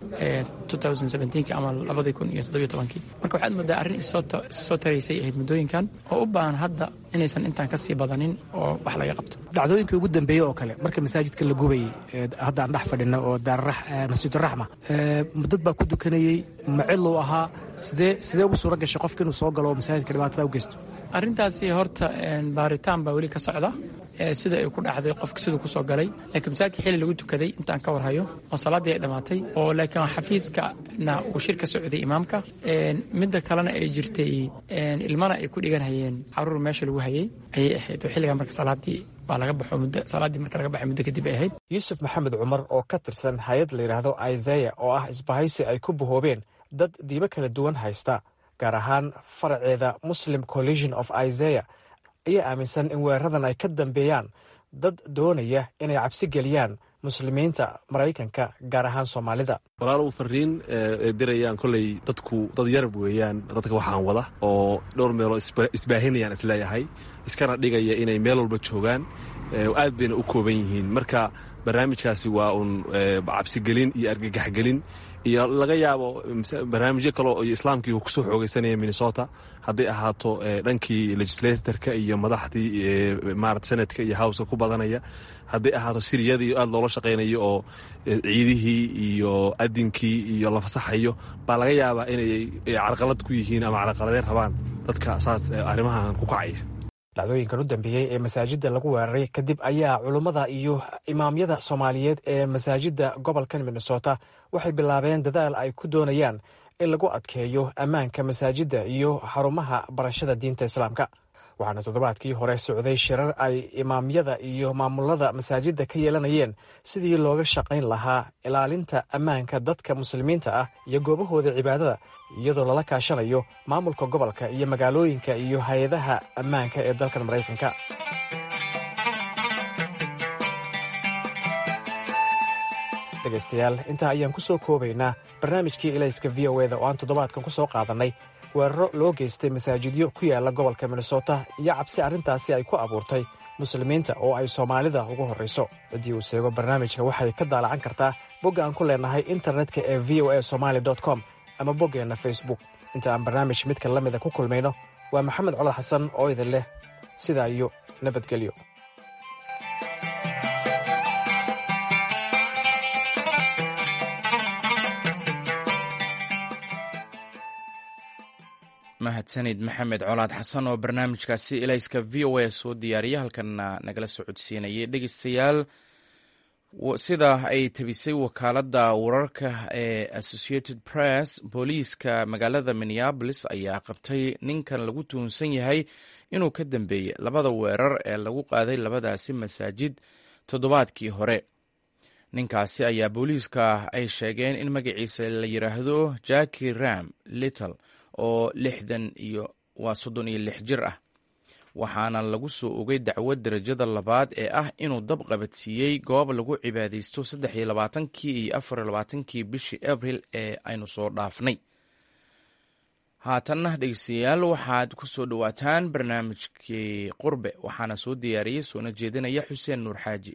ki ama labadii kun iyo toddobiyo tobankii marka waxaad moodaa arrin issoo taraysay ahayd muddooyinkan oo u baahan hadda inaysan intaan ka sii badanin oo wax laga qabto dhacdooyinkii ugu dambeeyey oo kale marka masaajidka la gubayey hadda aan dhex fadhino oo masjiduraxma dad baa ku dukanayey maciluu ahaa sidee sidee ugu suura gashay qofka inuu soo galo oo masaajidka dhibaatada u geysto arrintaasi horta baaritaan baa weli ka socda sida ay ku dhacday qofka siduu kusoo galay laakiin masaajidka xilli lagu tukaday intaan ka warhayo oo salaaddii ay dhammaatay oo laakiin xafiiskana uu shir ka socday imaamka midda kalena ay jirtay ilmana ay ku dhiganhayeen caruur meesha lagu hayay ayay ahayd oo xilligaa marka salaaddii waa laga baxo muddo salaaddii marka laga baxay muddo kadib ay ahayd yuusuf maxamed cumar oo ka tirsan hay-ad la yidhaahdo isaya oo ah isbahaysi ay ku bahoobeen dad diibo kala duwan haysta gaar ahaan faraceeda muslim collision of isaya ayaa aaminsan in weeraradan ay ka dambeeyaan dad doonaya inay cabsi geliyaan muslimiinta maraykanka gaar ahaan soomaalida walaalow fariin dirayaan koley dadku dad yarab weeyaan dadka waxaan wada oo dhowr meeloo isbaahinayaan isleeyahay iskana dhigaya inay meel walba joogaan aad bayna u kooban yihiin marka barnaamijkaasi waa uun cabsigelin iyo argagaxgelin iyo laga yaabo barnaamijyo kale iyo islaamkii uu kusoo xoogeysanaya minnesota hadday ahaato dhankii legislatorka iyo madaxdii marat senadka iyo howska ku badanaya hadday ahaato siriyadii aad loola shaqaynayo oo ciidihii iyo adinkii iyo la fasaxayo baa laga yaabaa inay carqalad ku yihiin ama carqaladeen rabaan dadka saas arrimahan ku kacaya dhacdooyinkan u dambeeyey ee masaajidda lagu weeraray kadib ayaa culummada iyo imaamyada soomaaliyeed ee masaajidda gobolkan minnesota waxay bilaabeen dadaal ay ku doonayaan in lagu adkeeyo ammaanka masaajidda iyo xarumaha barashada diinta islaamka waxaana toddobaadkii hore socday shirar ay imaamyada iyo maamulada masaajidda ka yeelanayeen sidii looga shaqayn lahaa ilaalinta ammaanka dadka muslimiinta ah iyo goobahooda cibaadada iyadoo lala kaashanayo maamulka gobolka iyo magaalooyinka iyo hay-adaha ammaanka ee dalkan maraykanka dhegaystayaal intaa ayaan ku soo koobaynaa barnaamijkii ilayska v o eda oo aan toddobaadkan ku soo qaadannay weeraro loo geystay masaajidyo ku yaala gobolka minnesota iyo cabsi arrintaasi ay ku abuurtay muslimiinta oo ay soomaalida ugu horrayso ciddii uu seego barnaamijka waxay ka daalacan kartaa bogga aan ku leenahay internetka ee v o a somaali com ama boggeenna facebook inta aan barnaamij midka la mida ku kulmayno waa maxamed colal xasan oo idin leh sidaa iyo nabadgelyo mahadsanid maxamed colaad xasan oo barnaamijkaasi ilayska v o a soo diyaariya halkanna nagala soo codsiinayay dhegeystayaal sida ay tabisay wakaaladda wararka ee associated press booliiska magaalada minneabolis ayaa qabtay ninkan lagu tuhunsan yahay inuu ka dambeeyey labada weerar ee lagu qaaday labadaasi masaajid toddobaadkii hore ninkaasi ayaa booliiska ay sheegeen in magaciisa la yidhaahdo jacki ram little oo lixdan iyo waa soddon iyo lix jir ah waxaana lagu soo ogay dacwad darajada labaad ee ah inuu dab qabadsiiyey goob lagu cibaadaysto saddex iyo labaatankii iyo afar iyo labaatankii bishii abril ee aynu soo dhaafnay haatanna dhegeystayaal waxaad ku soo dhowaataan barnaamijkii qurbe waxaana soo diyaariyey soona jeedinaya xuseen nuur xaaji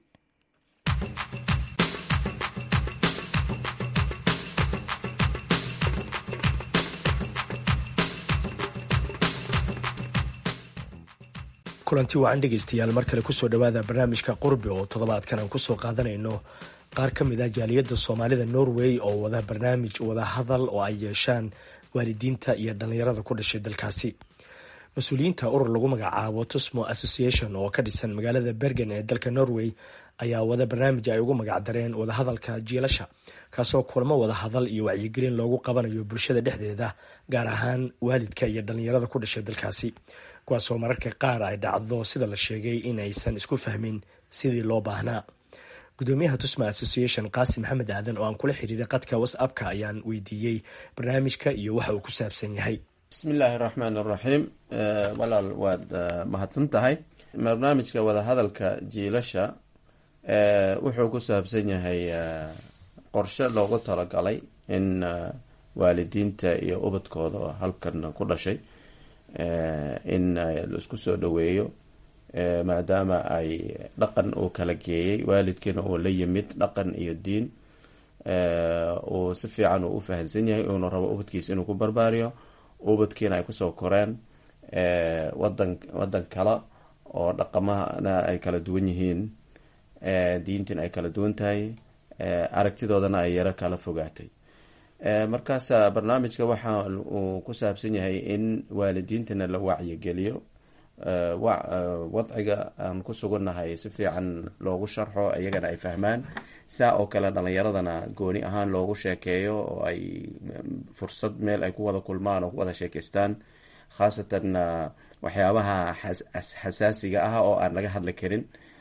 kulanti wacan dhegaystayaal mar kale kusoo dhowaada barnaamijka qurbi oo toddobaadkan aan kusoo qaadanayno qaar ka mid ah jaaliyadda soomaalida norway oo wada barnaamij wada hadal oo ay yeeshaan waalidiinta iyo dhallinyarada ku dhashay dalkaasi mas-uuliyiinta urur lagu magacaabo tusmo association oo ka dhisan magaalada bergen ee dalka norway ayaa wada barnaamij ay ugu magacdareen wadahadalka jiilasha kaasoo kulamo wada hadal iyo wacyigelin loogu qabanayo bulshada dhexdeeda gaar ahaan waalidka iyo dhallinyarada ku dhashay dalkaasi kuwaasoo mararka qaar ay dhacdo sida la sheegay in aysan isku fahmin sidii loo baahnaa gudoomiyaha tusma association qaasim maxamed aadan oo aan kula xiriiray qadka whatsappka ayaan weydiiyey barnaamijka iyo waxa uu ku saabsan yahay bismillaahi raxmaan raxiim walaal waad mahadsan tahay barnaamijka wadahadalka jiilasha wuxuu ku saabsan yahay qorshe loogu talagalay in waalidiinta iyo ubadkooda halkan ku dhashay in laisku soo dhaweeyo maadaama ay dhaqan uu kala geeyay waalidkiina uu la yimid dhaqan iyo diin uu si fiican uu u fahansan yahay uuna rabo ubadkiisa inuu ku barbaariyo ubadkiina ay kusoo koreen wadan wadan kale oo dhaqamahana ay kala duwan yihiin diintiina ay kala duwan tahay aragtidoodana ay yaro kala fogaatay markaasa barnaamijka waxa uu ku saabsan yahay in waalidiintana la wacyigeliyo wadciga aan ku sugannahay si fiican loogu sharxo iyagana ay fahmaan saa oo kale dhalinyaradana gooni ahaan loogu sheekeeyo oo ay fursad meel ay ku wada kulmaan oo ku wada sheekeystaan khaasatan waxyaabaha xasaasiga ah oo aan laga hadli karin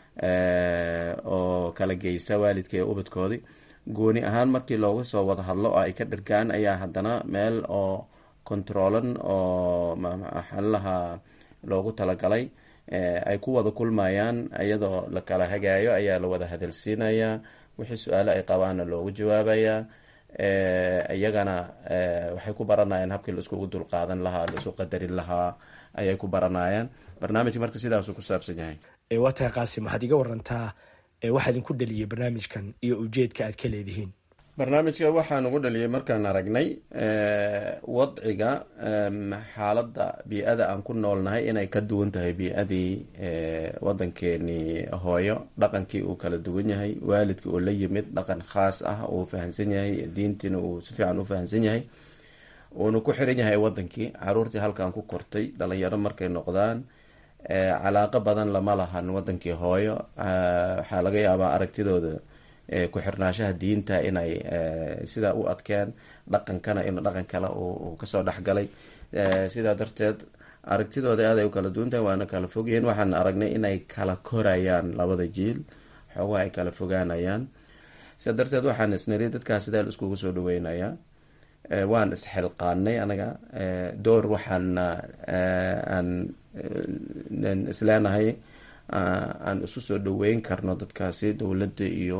oo kala geysa waalidka iyo ubadkoodii gooni ahaan markii looga soo wada hadlo oo ay ka dhirgaan ayaa haddana meel oo controolan oo maxaalaha loogu talagalay ay ku wada kulmayaan iyadoo la kala hagaayo ayaa la wada hadalsiinayaa wixii su-aalo ay qabaanna loogu jawaabayaa iyagana waxay ku baranayaan habkii la iskugu dulqaadan lahaa la isu qadarin lahaa ayay ku baranayaan barnaamijka marka sidaasuu ku saabsan yahay waa tahay qaasim waxaad iga warantaa waxaa idinku dhaliyay barnaamijkan iyo ujeedka aad ka leedihiin barnaamijka waxaa nagu dhaliyay markaan aragnay wadciga xaaladda bii-ada aan ku noolnahay inay ka duwan tahay bii-adii wadankeenii hooyo dhaqankii uu kala duwan yahay waalidka oo la yimid dhaqan khaas ah uu fahamsan yahay diintiina uu si fiican u fahamsan yahay uuna ku xiran yahay wadankii caruurtii halkan ku kortay dhalinyaro markay noqdaan calaaqo badan lama lahan wadankii hooyo waxaa laga yaabaa aragtidooda ku-xirnaashaha diinta inay sidaa u adkeen dhaqankana in dhaqan kale uu kasoo dhexgalay sidaa darteed aragtidooda aaday u kala duwantahay waana kala fogyihiin waxaan aragnay inay kala korayaan labada jiil xoogaha ay kala fogaanayaan sidaa darteed waxaan isniri dadkaas sidaa la iskugu soo dhaweynayaa waan isxilqaanay anaga door waxaan aan isleenahay aan isu soo dhaweyn karno dadkaasi dowladda iyo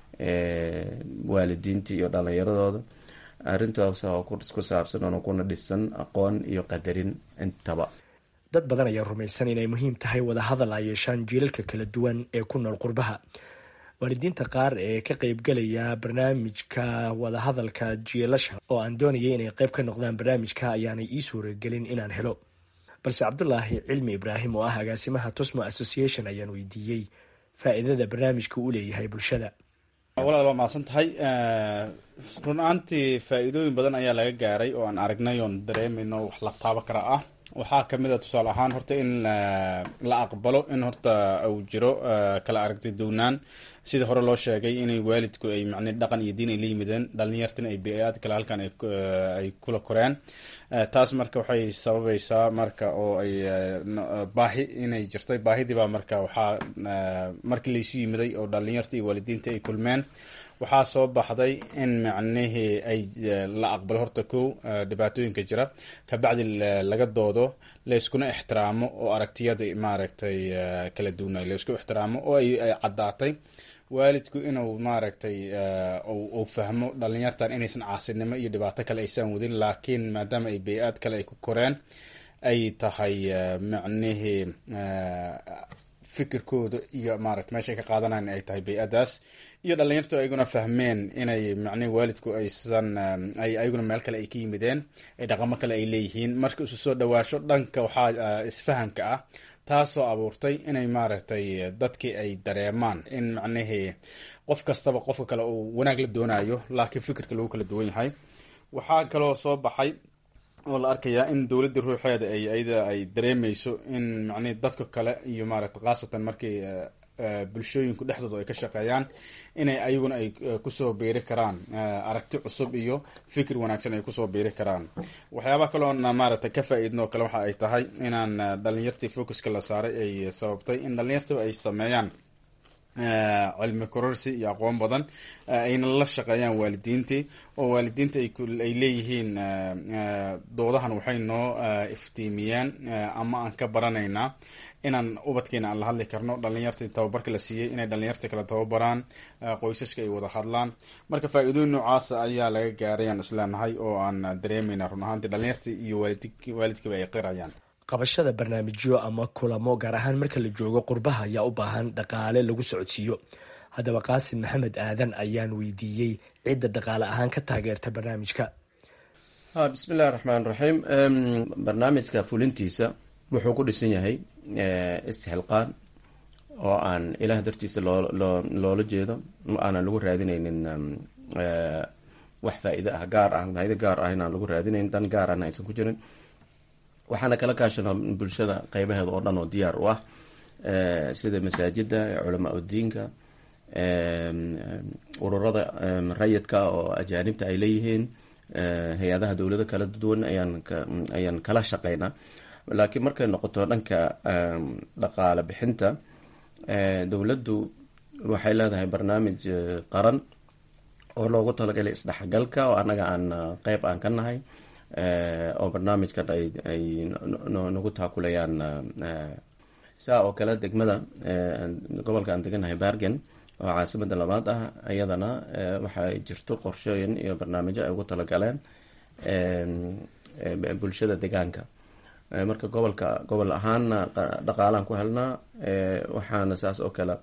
waalidiinta iyo dhalinyaradooda arrintaas oo ku saabsan oona kuna dhisan aqoon iyo qadarin intaba dad badan ayaa rumaysan inay muhiim tahay wadahadal ay yeeshaan jiilalka kala duwan ee ku nool qurbaha waalidiinta qaar ee ka qeybgalaya barnaamijka wadahadalka jiilasha oo aan doonayay inay qeyb ka noqdaan barnaamijka ayaanay ii suuragelin inaan helo balse cabdulaahi cilmi ibraahim oo ah agaasimaha tosmo association ayaan weydiiyey faa-iidada barnaamijka uu leeyahay bulshada walaal waa mahadsan tahay run ahaantii faa-iidooyin badan ayaa laga gaaray oo aan aragnay oon dareemayno wax la taabo kara ah waxaa kamid a tusaale ahaan horta in la aqbalo in horta uu jiro kala aragti downaan sida hore loo sheegay inay waalidku ay macne dhaqan iyo diin ay la yimideen dhalinyartina ay bi-aad kale halkan ay kula koreen taas marka waxay sababaysaa marka oo ay baahi inay jirtay baahidiibaa marka waxaa markii laysu yimiday oo dhalinyarta iyo waalidiinta ay kulmeen waxaa soo baxday in macnihii ay la aqbalo horta kow dhibaatooyinka jira kabacdi laga doodo layskuna ixtiraamo oo aragtiyada maaragtay kala duwanay laysku ixtiraamo oo ay caddaatay waalidku inuu maaragtay uu fahmo dhalinyartan inaysan caasinimo iyo dhibaato kale aysan wadin laakiin maadaama ay bay-aad kale ay ku koreen ay tahay macnihii fikirkooda iyo maarata meeshay ka qaadanayan ay tahay bay-adaas iyo dhalinyartu ayaguna fahmeen inay macnihi waalidku aysan ay ayaguna meel kale ay ka yimideen ay dhaqamo kale ay leeyihiin marka isu soo dhawaasho dhanka waxaa isfahanka ah taasoo abuurtay inay maaragtay dadkii ay dareemaan in macnihii qof kastaba qofka kale uu wanaag la doonayo laakiin fikirka lagu kala duwan yahay waxaa kaloo soo baxay oo la arkayaa in dowladda ruuxeeda ay ayada ay dareemeyso in macnihi dadka kale iyo maaragta khaasatan markii bulshooyinku dhexdooda ay ka shaqeeyaan inay ayaguna ay kusoo biiri karaan aragti cusub iyo fikir wanaagsan ay kusoo biiri karaan waxyaabaha kaloona maaragtay ka faa-iidno kale waxa ay tahay inaan dhalinyartii focuska la saaray ay sababtay in dhalinyartii ay sameeyaan cilmi kororsi iyo aqoon badan ayna la shaqeeyaan waalidiintii oo waalidiinta ay leeyihiin doodahan waxay noo iftiimiyeen ama aan ka baranaynaa inaan ubadkeena aan la hadli karno dhalinyartii tababarka la siiyey inay dhalinyarta kala tababaraan qoysaska ay wada hadlaan marka faa-iidooyin noocaasa ayaa laga gaaray aan isleenahay oo aan dareemayna run ahaantii dhalinyartii iyo waalidkiiba ay qirayaan qabashada barnaamijyo ama kulamo gaar ahaan marka la joogo qurbaha ayaa u baahan dhaqaale lagu socodsiiyo haddaba qaasim maxamed aadan ayaan weydiiyey cidda dhaqaale ahaan ka taageerta barnaamijka bismillahi raxmaan raxiim barnaamijka fulintiisa wuxuu ku dhisan yahay istixilqaan oo aan ilaah dartiisa loo loo loola jeedo aanan lagu raadineynin wax faa-iide ah gaar ah faa-iide gaar ah inaan lagu raadinayn dan gaar ahna aysan ku jirin waxaana kala kaashanaa bulshada qeybaheeda oo dhan oo diyaar u ah sida masaajida culamaa udiinka ururada rayidka oo ajaanibta ay leeyihiin hay-adaha dowlado kala duwan ayaan ayaan kala shaqeynaa laakiin markay noqoto dhanka dhaqaale bixinta dowladdu waxay leedahay barnaamij qaran oo loogu talagalay isdhexgalka oo annaga aan qeyb aan ka nahay oo barnaamijkan ay nagu taakulayaan saa oo kale degmada gobolka aan deganahay bargen oo caasimada labaad ah iyadana waxay jirto qorshooyin iyo barnaamijyo ay ugu talagaleen bulshada degaanka marka gobolka gobol ahaana dhaqaalaan ku helnaa waxaana saas oo kale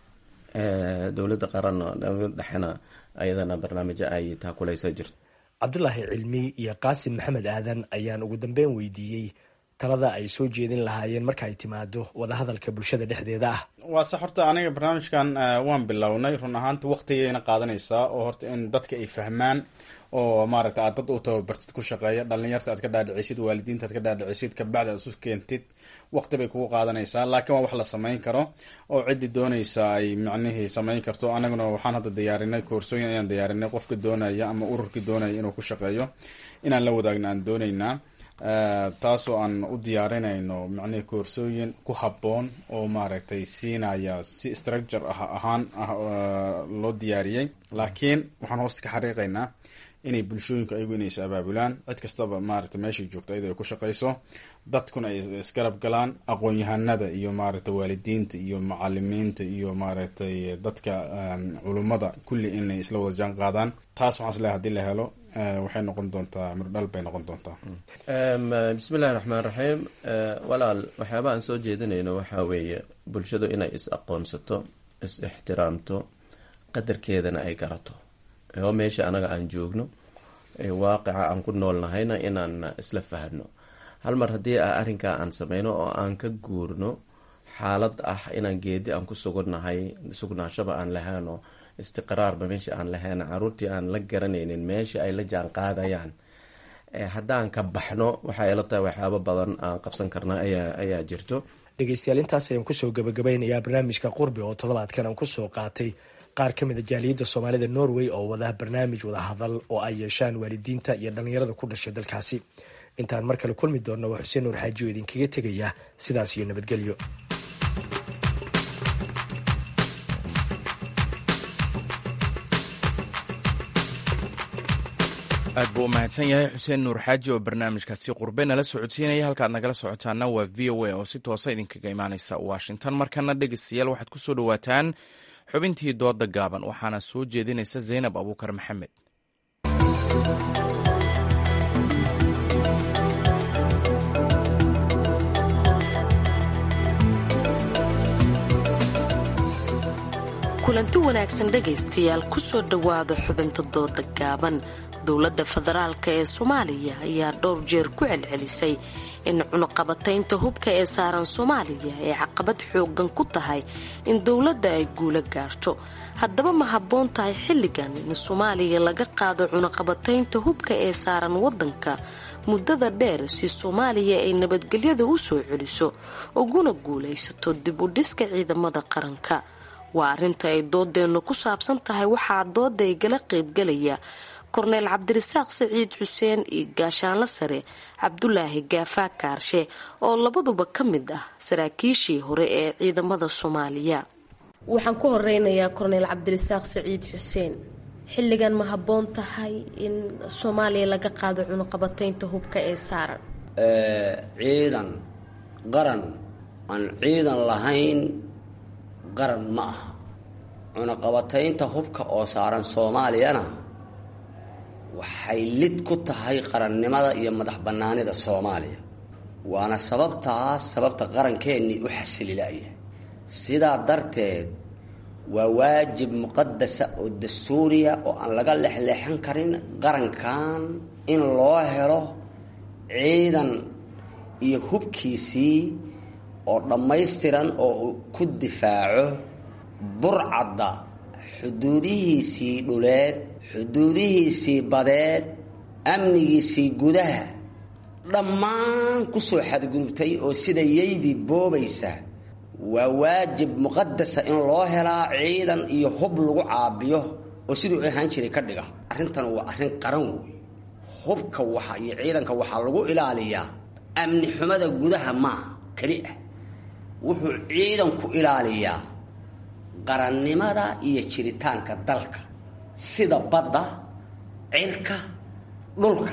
dowladda qaran dowlada dhexena ayadana barnaamijyo ay taakuleysa jirto cabdulaahi cilmi iyo qaasim maxamed aadan ayaan ugu dambeyn weydiiyey talada ay soo jeedin lahaayeen marka ay timaado wadahadalka bulshada dhexdeeda ah waa sax horta aniga barnaamijkan waan bilownay run ahaanta waqtigayna qaadanaysaa oo horta in dadka ay fahmaan oo maaragta aad dad u tababartid ku shaqeeya dhalinyarta aad ka dhaadhicisid waalidiinta aad ka dhaadhicisid kabacdi aad isu keentid waqti bay kugu qaadanaysaa laakiin waa wax la samayn karo oo ciddii doonaysa ay macnihii samayn karto anaguna waxaan hadda diyaarinay koorsooyin ayaan diyaarinay qofka doonaya ama ururkii doonaya inuu ku shaqeeyo inaan la wadaagno aan doonaynaa taasoo aan u diyaarinayno macnihii koorsooyin ku habboon oo maaragtay siinaya si structure ah ahaan ah loo diyaariyey laakiin waxaan hoosta ka xariiqaynaa inay bulshooyinku ayagu inay is abaabulaan cid kastaba maaragtay meeshay joogto iyadoo ay ku shaqayso dadkuna ay isgarab galaan aqoon-yahanada iyo maaragtay waalidiinta iyo macalimiinta iyo maaragtay dadka culummada kulli inay isla wada jaan qaadaan taas waxaan isleehay hadii la helo waxay noqon doontaa mirdhal bay noqon doontaa bismillahi raxmaan raxiim walaal waxyaaba aan soo jeedinayno waxaa weeye bulshadu inay is aqoonsato is ixtiraamto qadarkeedana ay garato oo meesha anaga aan joogno waaqica aan ku noolnahayna inaan isla fahno hal mar haddii a arrinkaa aan sameyno oo aan ka guurno xaalad ah inaan geedi aan ku sugannahay sugnaashaba aan lahayn oo istiqraarba meesha aan lahayn caruurtii aan la garanaynin meesha ay la jaan qaadayaan haddaan ka baxno waxay ila tahay waxyaabo badan aan qabsan karnaa ayaa jirto dhegeystayaal intaas ayaan kusoo gabagabeynayaa barnaamijka qurbi oo toddobaadkan aan kusoo qaatay qaar ka mid a jaaliyadda soomaalida norway oo wada barnaamij wada hadal oo ay yeeshaan waalidiinta iyo dhallinyarada ku dhashay dalkaasi intaan mar kale kulmi doonno waa xuseen nuur xaaji oo idinkaga tegaya sidaas iyo nabadgelyo aad buu u mahadsan yahay xuseen nuur xaaji oo barnaamijkaasi qurbe nala socodsiinaya halkaad nagala socotaana waa v o a oo si toosa idinkaga imaaneysa washington markana dhegeystayaal waxaad ku soo dhowaataan xubintii dooda gaaban waxaana soo jeedinaysa zaynab abuukar maxamed kulanti wanaagsan dhegaystayaal kusoo dhowaada xubinta dooda gaaban dowladda federaalka ee soomaaliya ayaa dhowr jeer ku celcelisay in cunuqabataynta hubka ee saaran soomaaliya ay caqabad xoogan ku tahay in dowladda ay guula gaarto haddaba ma habboon tahay xilligan in soomaaliya laga qaado cunuqabataynta hubka ee saaran waddanka muddada dheer si soomaaliya ay nabadgelyada u soo celiso uguna guulaysato dib u dhiska ciidamada qaranka waa arrinta ay doodeennu ku saabsan tahay waxaa dooda igala qaybgalaya korneyl cabdirasaaq saciid xuseen iyo gaashaanla sare cabdulaahi gaafaa kaarshe oo labaduba ka mid ah saraakiishii hore ee ciidamada soomaaliya waxaan ku horeynayaa korneyl cabdirasaaq saciid xuseen xilligan ma habboon tahay in soomaaliya laga qaado cunuqabataynta hubka ee saaran ciidan qaran aan ciidan lahayn qaran ma aha cunaqabataynta hubka oo saaran soomaaliyana waxay lid ku tahay qarannimada iyo madax bannaanida soomaaliya waana sababtaas sababta qarankeenii u xasililaya sidaa darteed waa waajib muqadasa oo dastuuriya oo aan laga lexleexan karin qarankan in loo helo ciidan iyo hubkiisii oo dhammaystiran oo ku difaaco burcadda xuduudihiisii dhuleed xuduudihiisii badeed amnigiisii gudaha dhammaan ku soo xadgudubtay oo sida yaydii boobaysa waa waajib muqadasa in loo helaa ciidan iyo hub lagu caabiyo oo siduu ahaan jiray ka dhiga arrintan waa arrin qaran wey hubka waxa iyo ciidanka waxaa lagu ilaaliyaa amni xumada gudaha maa keli ah wuxuu ciidanku ilaaliyaa qarannimada iyo jiritaanka dalka sida badda cirka dhulka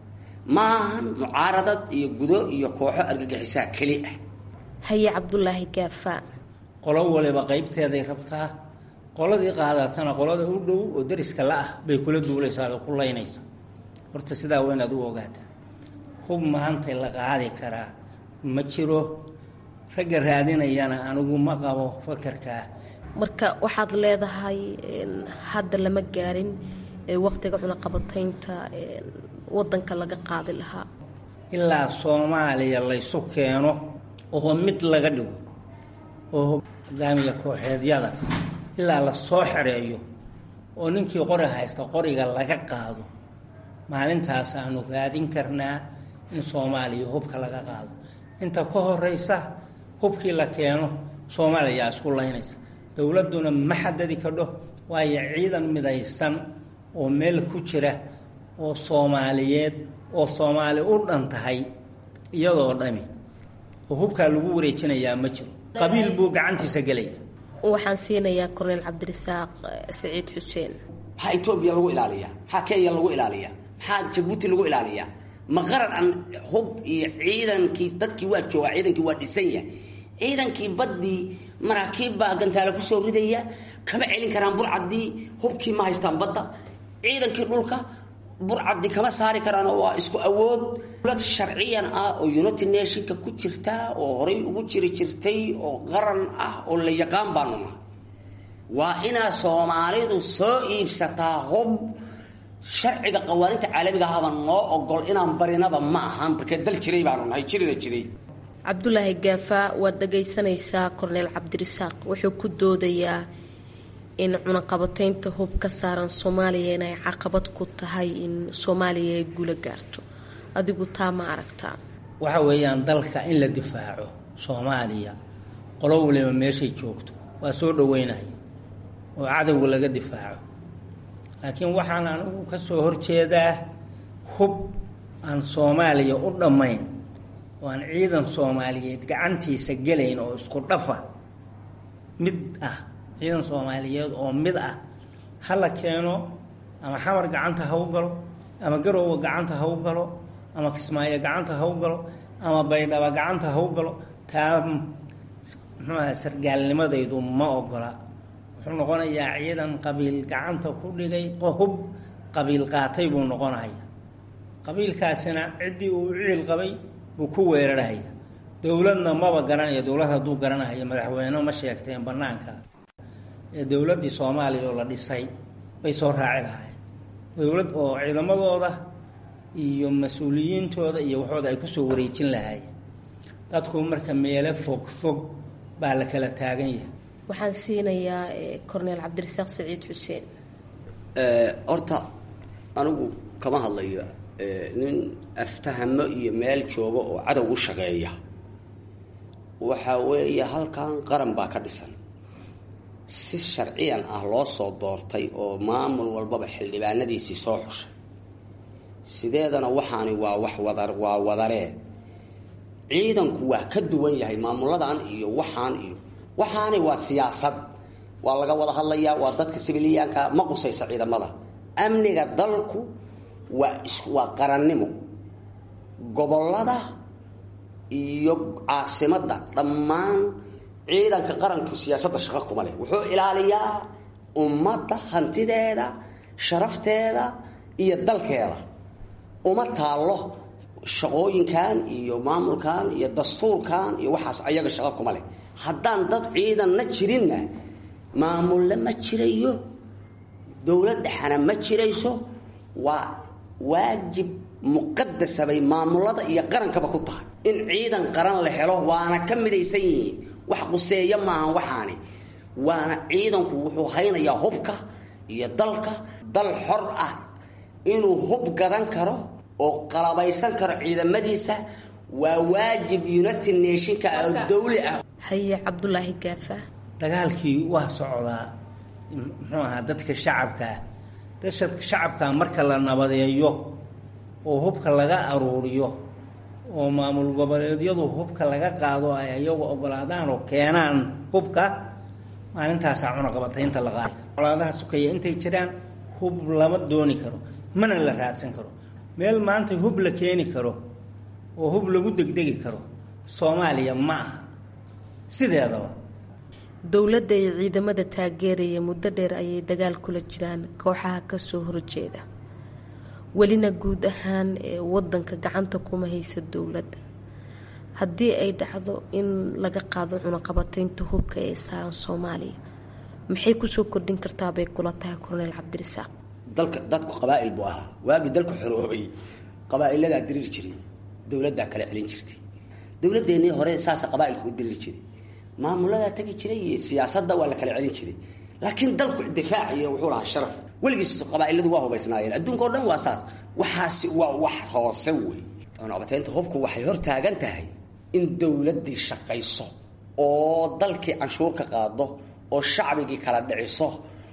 maahan mucaaradad iyo gudo iyo kooxo argagixisaa keli ah haye cabdulaahi gaafa qolo waliba qaybteeday rabtaa qoladii qaadatana qolada u dhow oo dariska la ah bay kula duulaysaa oo ku laynaysa horta sidaa waa inaad u ogaataa hub maanta la qaadi karaa ma jiro ragga raadinayana anigu ma qabo fakarkaa marka waxaad leedahay hadda lama gaarin waqtiga cunaqabataynta wadanka laga qaadi lahaa ilaa soomaaliya laysu keeno oo mid laga dhigo oo hogaamiya kooxeedyada ilaa la soo xereeyo oo ninkii qori haysta qoriga laga qaado maalintaas aanu raadin karnaa in soomaaliya hubka laga qaado inta ka horeysa hubkii la keeno soomaaliya isku laynaysa dowladduna ma xadadi kadho waayo ciidan midaysan oo meel ku jira oo soomaaliyeed oo soomaali u dhan tahay iyadoo dhami oo hubkaa lagu wareejinayaa ma jiro qabiil buu gacantiisa gelaya waxaan siinayaa korneyl cabdirasaaq saciid xuseen maxaa etoobiya lagu ilaaliyaa maxaa kenya lagu ilaaliyaa maxaa jabuuti lagu ilaaliyaa ma qaran aan hub iyo ciidankii dadkii waa joogaa ciidankii waa dhisan yahay ciidankii baddii maraakiib baa gantaale kusoo ridaya kama celin karaan burcaddii hubkii ma haystaan badda ciidankii dhulka burcaddi kama saari karaan waa isku awood dowlad sharciyan ah oo united nationka ku jirta oo horay ugu jiri jirtay oo qaran ah oo la yaqaan baanu nahay waa inaa soomaalidu soo iibsataa hub sharciga qawaaninta caalamiga ahaba noo ogol inaan barinaba ma ahan markee dal jiray baanu nahay jirina jiray cabdulaahi gaafa waad dhagaysanaysaa korneyl cabdirasaaq wuxuu ku doodayaa in cunaqabataynta hub ka saaran soomaaliya inay caqabad ku tahay in soomaaliya ay guula gaarto adigu taa ma aragtaa waxa weeyaan dalka in la difaaco soomaaliya qolo waliba meeshay joogto waa soo dhaweynaya oo cadowga laga difaaco laakiin waxaan anigu ka soo horjeedaa hub aan soomaaliya u dhammayn oo aan ciidan soomaaliyeed gacantiisa gelayn oo isku dhafa mid ah ciidan soomaaliyeed oo mid ah ha la keeno ama xamar gacanta ha u galo ama garowga gacanta ha u galo ama kismaayo gacanta ha u galo ama baydhaba gacanta ha u galo taa muxuuaha sargaalnimadaydu ma ogola wuxuu noqonayaa ciidan qabiil gacanta ku dhigay hub qabiil qaatay buu noqonaya qabiilkaasina ciddii uu ciil qabay buu ku weerarhaya dowladna maba garanaya dowlad hadduu garanaya madaxweyne ma sheegteen banaanka ee dowladdii soomaaliya oo la dhisay bay soo raaci lahaayeen dowlad oo ciidamadooda iyo mas-uuliyiintooda iyo waxooda ay kusoo wareejin lahaayeen dadku marka meelo fog fog baa la kala taagan yahay waxaan siinayaa corneel cabdirasaaq saciid xuseen horta anigu kama hadlayo nin aftahamo iyo meel jooga oo cadow u shaqeeya waxa weeye halkan qaran baa ka dhisan si sharciyan ah loo soo doortay oo maamul walbaba xildhibaanadiisii soo xushay sideedana waxaani waa wax wada waa wadaree ciidanku waa ka duwan yahay maamuladan iyo waxaan iyo waxaani waa siyaasad waa laga wada hadlayaa waa dadka sibiliyaanka ma qusaysa ciidamada amniga dalku waa waa qarannimo gobolada iyo caasimadda dhammaan ciidanka qaranku siyaasadda shaqo kuma leh wuxuu ilaaliyaa ummadda hantideeda sharafteeda iyo dalkeeda uma taallo shaqooyinkan iyo maamulkan iyo dastuurkan iyo waxaas ayaga shaqo kuma leh haddaan dad ciidanna jirinna maamulle ma jirayo dowlad dhexana ma jirayso waa waajib muqadasa bay maamulada iyo qarankaba ku tahay in ciidan qaran la helo waana ka midaysan yihiin wax quseeya maahan waxaani waana ciidanku wuxuu haynayaa hubka iyo dalka dal xor ah inuu hub gadan karo oo qalabaysan karo ciidamadiisa waa waajib united nationka oo dawli ah haye cabdulaahi gaafa dagaalkii waa socdaa muxuu ahaa dadka shacabkaa dadka shacabkaa marka la nabadeeyo oo hubka laga aruuriyo oo maamul goboleedyadu hubka laga qaado ay iyagu ogolaadaan oo keenaan hubka maalintaasaa cunaqabataynta la qaadi karo colaadaha sukaya intay jiraan hub lama dooni karo mana la raadsan karo meel maanta hub la keeni karo oo hub lagu degdegi karo soomaaliya ma aha sideedaba dowladda iyo ciidamada taageeraya muddo dheer ayay dagaal kula jiraan kooxaha kasoo horjeeda welina guud ahaan ee wadanka gacanta kuma haysa dowladda haddii ay dhacdo in laga qaado cunaqabataynta hubka ee saaran soomaaliya maxay kusoo kordhin kartaa bay kula tahay korneyl cabdirasaaq dalka dadku qabaa'il buu ahaa waagii dalku xoroobay qabaa'iladaa diriiri jiray dowladdaa kala celin jirtay dowladeennii hore saasa qabaa'ilku u diriiri jiray maamuladaa tegi jiray iyo siyaasadda waa la kala celin jiray laakiin dalku difaaciyo wuxuu lahaa sharaf weligiis qabaa'iladu waa hubaysnaayeen adduunka oo dhan waa saas waxaasi waa wax hoose wey cunaqabataynta hubku waxay hor taagan tahay in dowladdii shaqayso oo dalkii canshuur ka qaado oo shacbigii kala dhiciso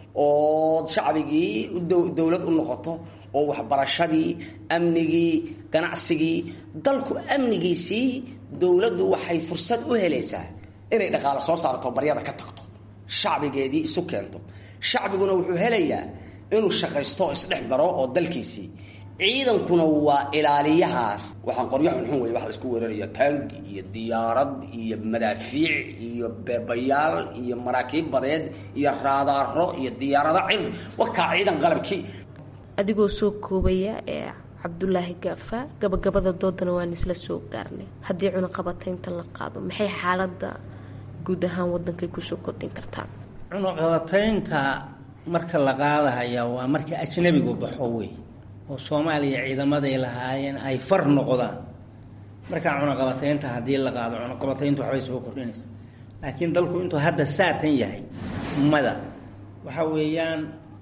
oo shacbigii dowlad u noqoto oo waxbarashadii amnigii ganacsigii dalku amnigiisii dowladdu waxay fursad u helaysaa inay dhaqaalo soo saarto baryada ka tagto shacbigeedii isu keento shacbiguna wuxuu helayaa inuu shaqaysto oo isdhex baro oo dalkiisii ciidankuna waa ilaaliyahaas waxaan qoryo xunxun wey wax laisku weerarayo taangi iyo diyaarad iyo madaafiic iyo beebayaal iyo maraakiib badeed iyo raadaaro iyo diyaarado cir wakaa ciidan qalabkii adigoo soo koobaya ee cabdulaahi gaafa gabagabada doodana waan isla soo gaarnay haddii cunaqabataynta la qaado maxay xaalada guud ahaan wadankay kusoo kordhin kartaa cunaqabataynta marka la qaadahaya waa marka ajnabigu baxo wey oo soomaaliya ciidamaday lahaayeen ay far noqdaan markaa cunaqabataynta haddii la qaado cunaqabatayntu waxbay soo kordhinaysa laakiin dalku intuu hadda saatan yahay ummada waxa weeyaan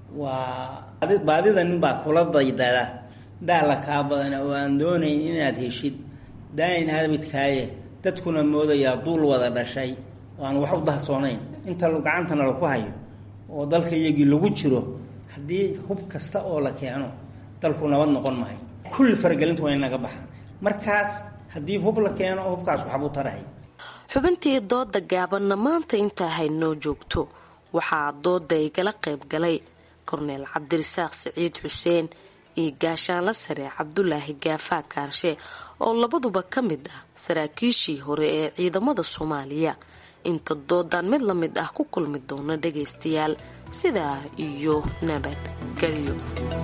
waa baadida ninbaa kula daydada daala kaa badana oo aan doonayn inaad heshid daayin habidkaaye dadkuna moodayaa duul wada dhashay oo aan wax u dahsoonayn inta gacantana laku hayo oo dalka iyagii lagu jiro haddii hub kasta oo la keeno dalku nabad noqon mahay kulli faragelintu waa inaga baxaan markaas haddii hub la keeno hubkaas waxbuu tarahay xubintii dooda gaabanna maanta intaa haynoo joogto waxaa dooda igala qayb galay korneel cabdirasaaq siciid xuseen iyo gaashaanla sare cabdulaahi gaafaa kaarshe oo labaduba ka mid ah saraakiishii hore ee ciidamada soomaaliya inta doodan mid la mid ah ku kulmi doona dhagaystayaal sidaa iyo nabadgelyo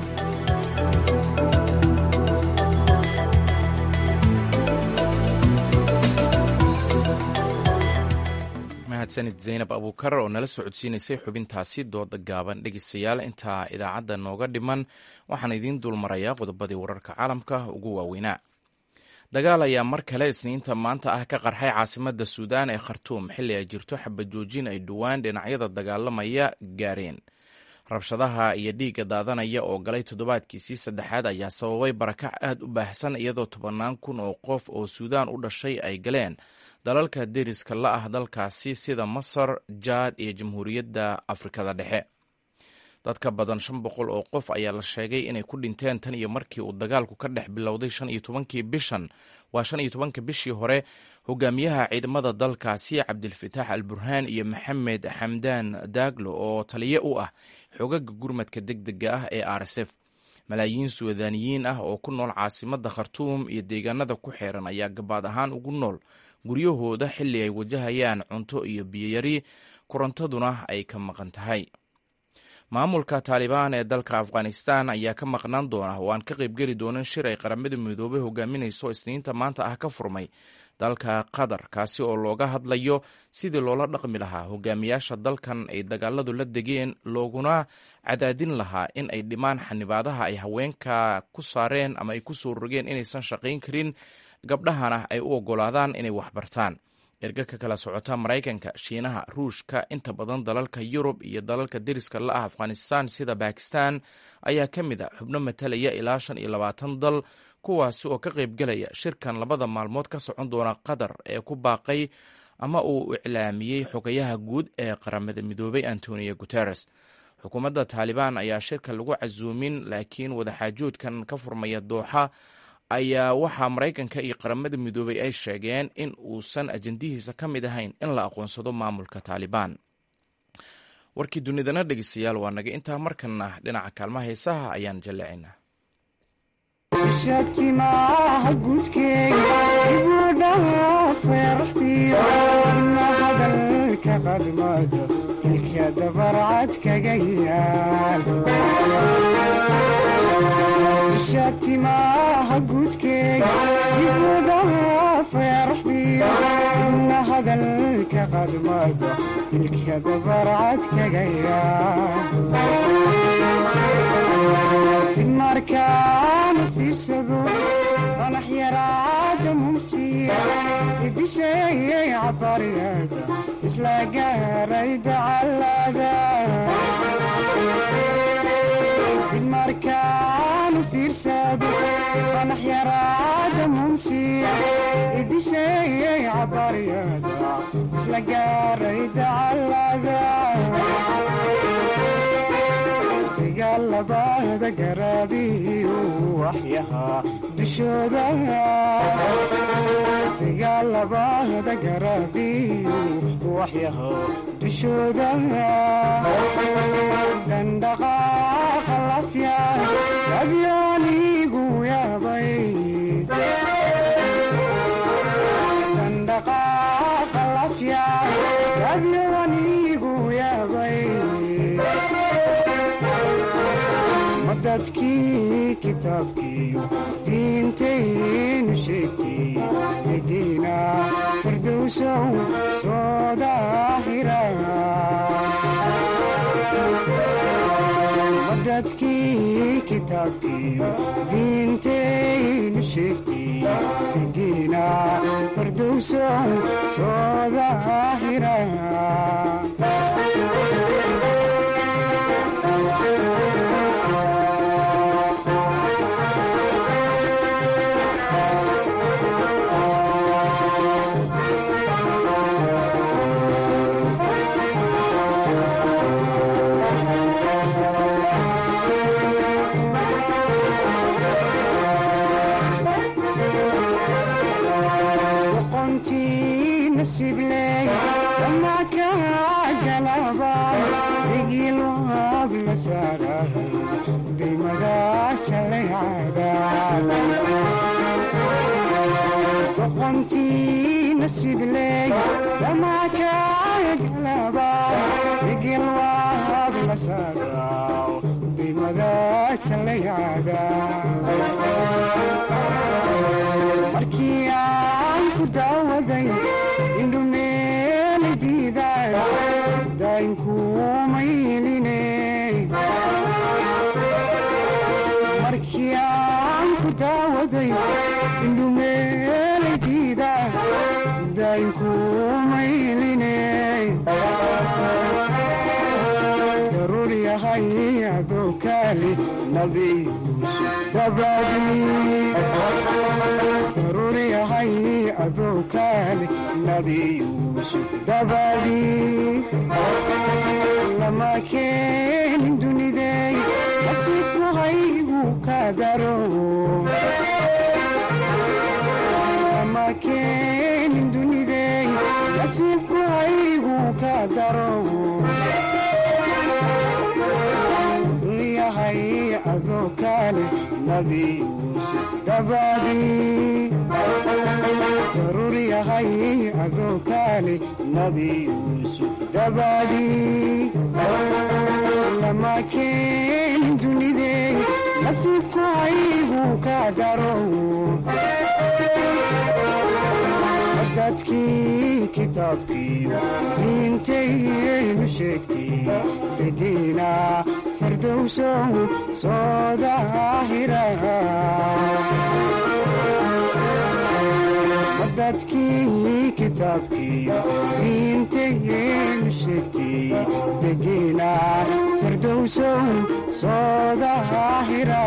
mahadsanid zaynab abuukar oo nala socodsiinaysay xubintaasi dooda gaaban dhegeystayaal intaa idaacadda nooga dhiman waxaan idiin dulmarayaa qodobadii wararka caalamka ugu waaweynaa dagaal ayaa mar kale isniinta maanta ah ka qarxay caasimadda suudaan ee khartuum xilli ay jirto xabajoojin ay dhowaan dhinacyada dagaalamaya gaareen rabshadaha iyo dhiigga daadanaya oo galay toddobaadkiisii saddexaad ayaa sababay barakac aad u baahsan iyadoo tobannaan kun oo qof oo suudaan u dhashay ay galeen dalalka deriska la ah dalkaasi sida masar jaad iyo jamhuuriyadda afrikada dhexe dad ka badan shan boqol oo qof ayaa la sheegay inay ku dhinteen tan iyo markii uu dagaalku ka dhex bilowday shan iyo tobankii bishan waa shan iyo tobanka bishii hore hogaamiyaha ciidamada dalkaasi cabdilfataax al burhaan iyo maxamed xamdaan daaglo oo taliye u ah xogaga gurmadka deg dega ah ee r s f malaayiin suudaaniyiin ah oo ku nool caasimadda khartuum iyo deegaanada ku xeeran ayaa gabaad ahaan ugu nool guryahooda xilli ay wajahayaan cunto iyo biyoyari korontaduna ay ka maqan tahay maamulka taalibaan ee dalka afghanistan ayaa ka maqnaan doona oo aan ka qaybgeli doonin shir ay qaramada midoobay hogaaminayso isniinta maanta ah ka furmay dalka qatar kaasi oo looga hadlayo sidii loola dhaqmi lahaa hogaamiyaasha dalkan ay dagaaladu la degeen looguna cadaadin lahaa in ay dhimaan xanibaadaha ay haweenka ku saareen ama ay ku soo rogeen inaysan shaqayn karin gabdhahana ay u ogolaadaan inay waxbartaan erga ka kala socota maraykanka shiinaha ruushka inta badan dalalka yurub iyo dalalka deriska la ah afghanistan sida bakistan ayaa ka mid a xubno matalaya ilaa shan iyo labaatan dal kuwaasi oo ka qaybgelaya shirkan labada maalmood ka socon doona qatar ee ku baaqay ama uu iclaamiyey xogayaha guud ee qaramada midoobay antonio guteres xukuumadda taalibaan ayaa shirka lagu casuumin laakiin wadaxaajoodkan ka furmaya dooxa ayaa waxaa maraykanka iyo qaramada midoobay ay sheegeen in uusan ajandihiisa ka mid ahayn in la aqoonsado maamulka taalibaan warkii dunidana dhegeystayaal waa naga intaa markana dhinaca kaalmaha heesaha ayaan jalleecaynaa shatimaha gudkeega ibudhaha feeraxdiyo ina hadalka qadmado ilka dabarcad kaga yaal shatimaha gudkeega ibudhaha feeraxdiyo ina hadalka qadmado ilka dabarcad kaga yaal markaana fiirsado qanax yaraada mumsiya idisheeyay cabariyada isla gaaray dacalada markaana fiirsado qanax yaraada mumsiya idisheeyay cabariyada isla gaaray dacalada dagaalabada garaabiyu waxyahaa dushooda dagaalabada garaabiyu waxyahaa dushooda dandhaqaaqa lafya adyaanigu yaabay dandhaqaaqa lafya adyaanigu yaabay dadkii kitaabkiiyo diintaynu sheegtay degiina firdowsow soo daahira dadkii kitaabkiiyo diintaynu sheegtay degiina firdowsow soo daahira doqontii nasibley dhamakagalaba igilwaad la saaraw dimada jalayada markii aan ku daawaday indhumeeli diidaan daynkuumayline markii aan ku daawaday indhumeeladiida daynkumayline daruur yahay adoo kaali nabi yuusuf dabadii daruur yahay adoo kaali nabi yuusuf dabadii lama keenin dunidey nasiibku haygu ka daro lama keenin dunidey nasiibku haygu ka daro yahay adoo kaale nabi yuusuf dabadii daruur yahay adoo kaale nabi yuusuf dabadii lama keenin dunidey nasiibku haygu ka daro dadkii kitaabkiiyo diintaynu sheegtay degiina firdowsow soo daahira dadkii kitaabkiiyo diintageenu sheegtay degiina firdowsow soo daahira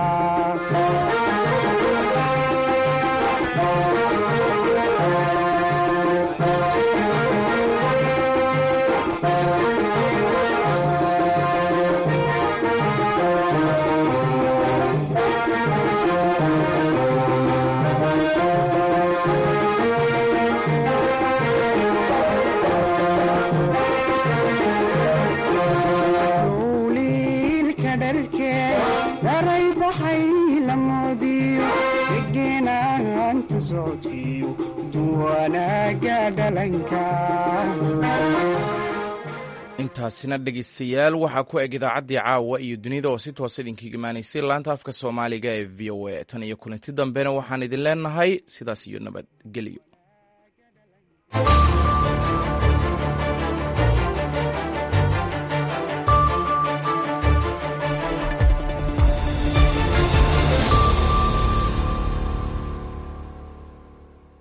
duuliilka dharkee daray baxay la moodiyo degeenaanta socodkiyo duwanaaga dhalanka intaasina dhegeystayaal waxaa ku eg idaacaddii caawa iyo dunida oo si toosa idinkaga imaanaysay laanta afka soomaaliga ee v o a tan iyo kulanti dambena waxaan idin leenahay sidaas iyo nabadgelyo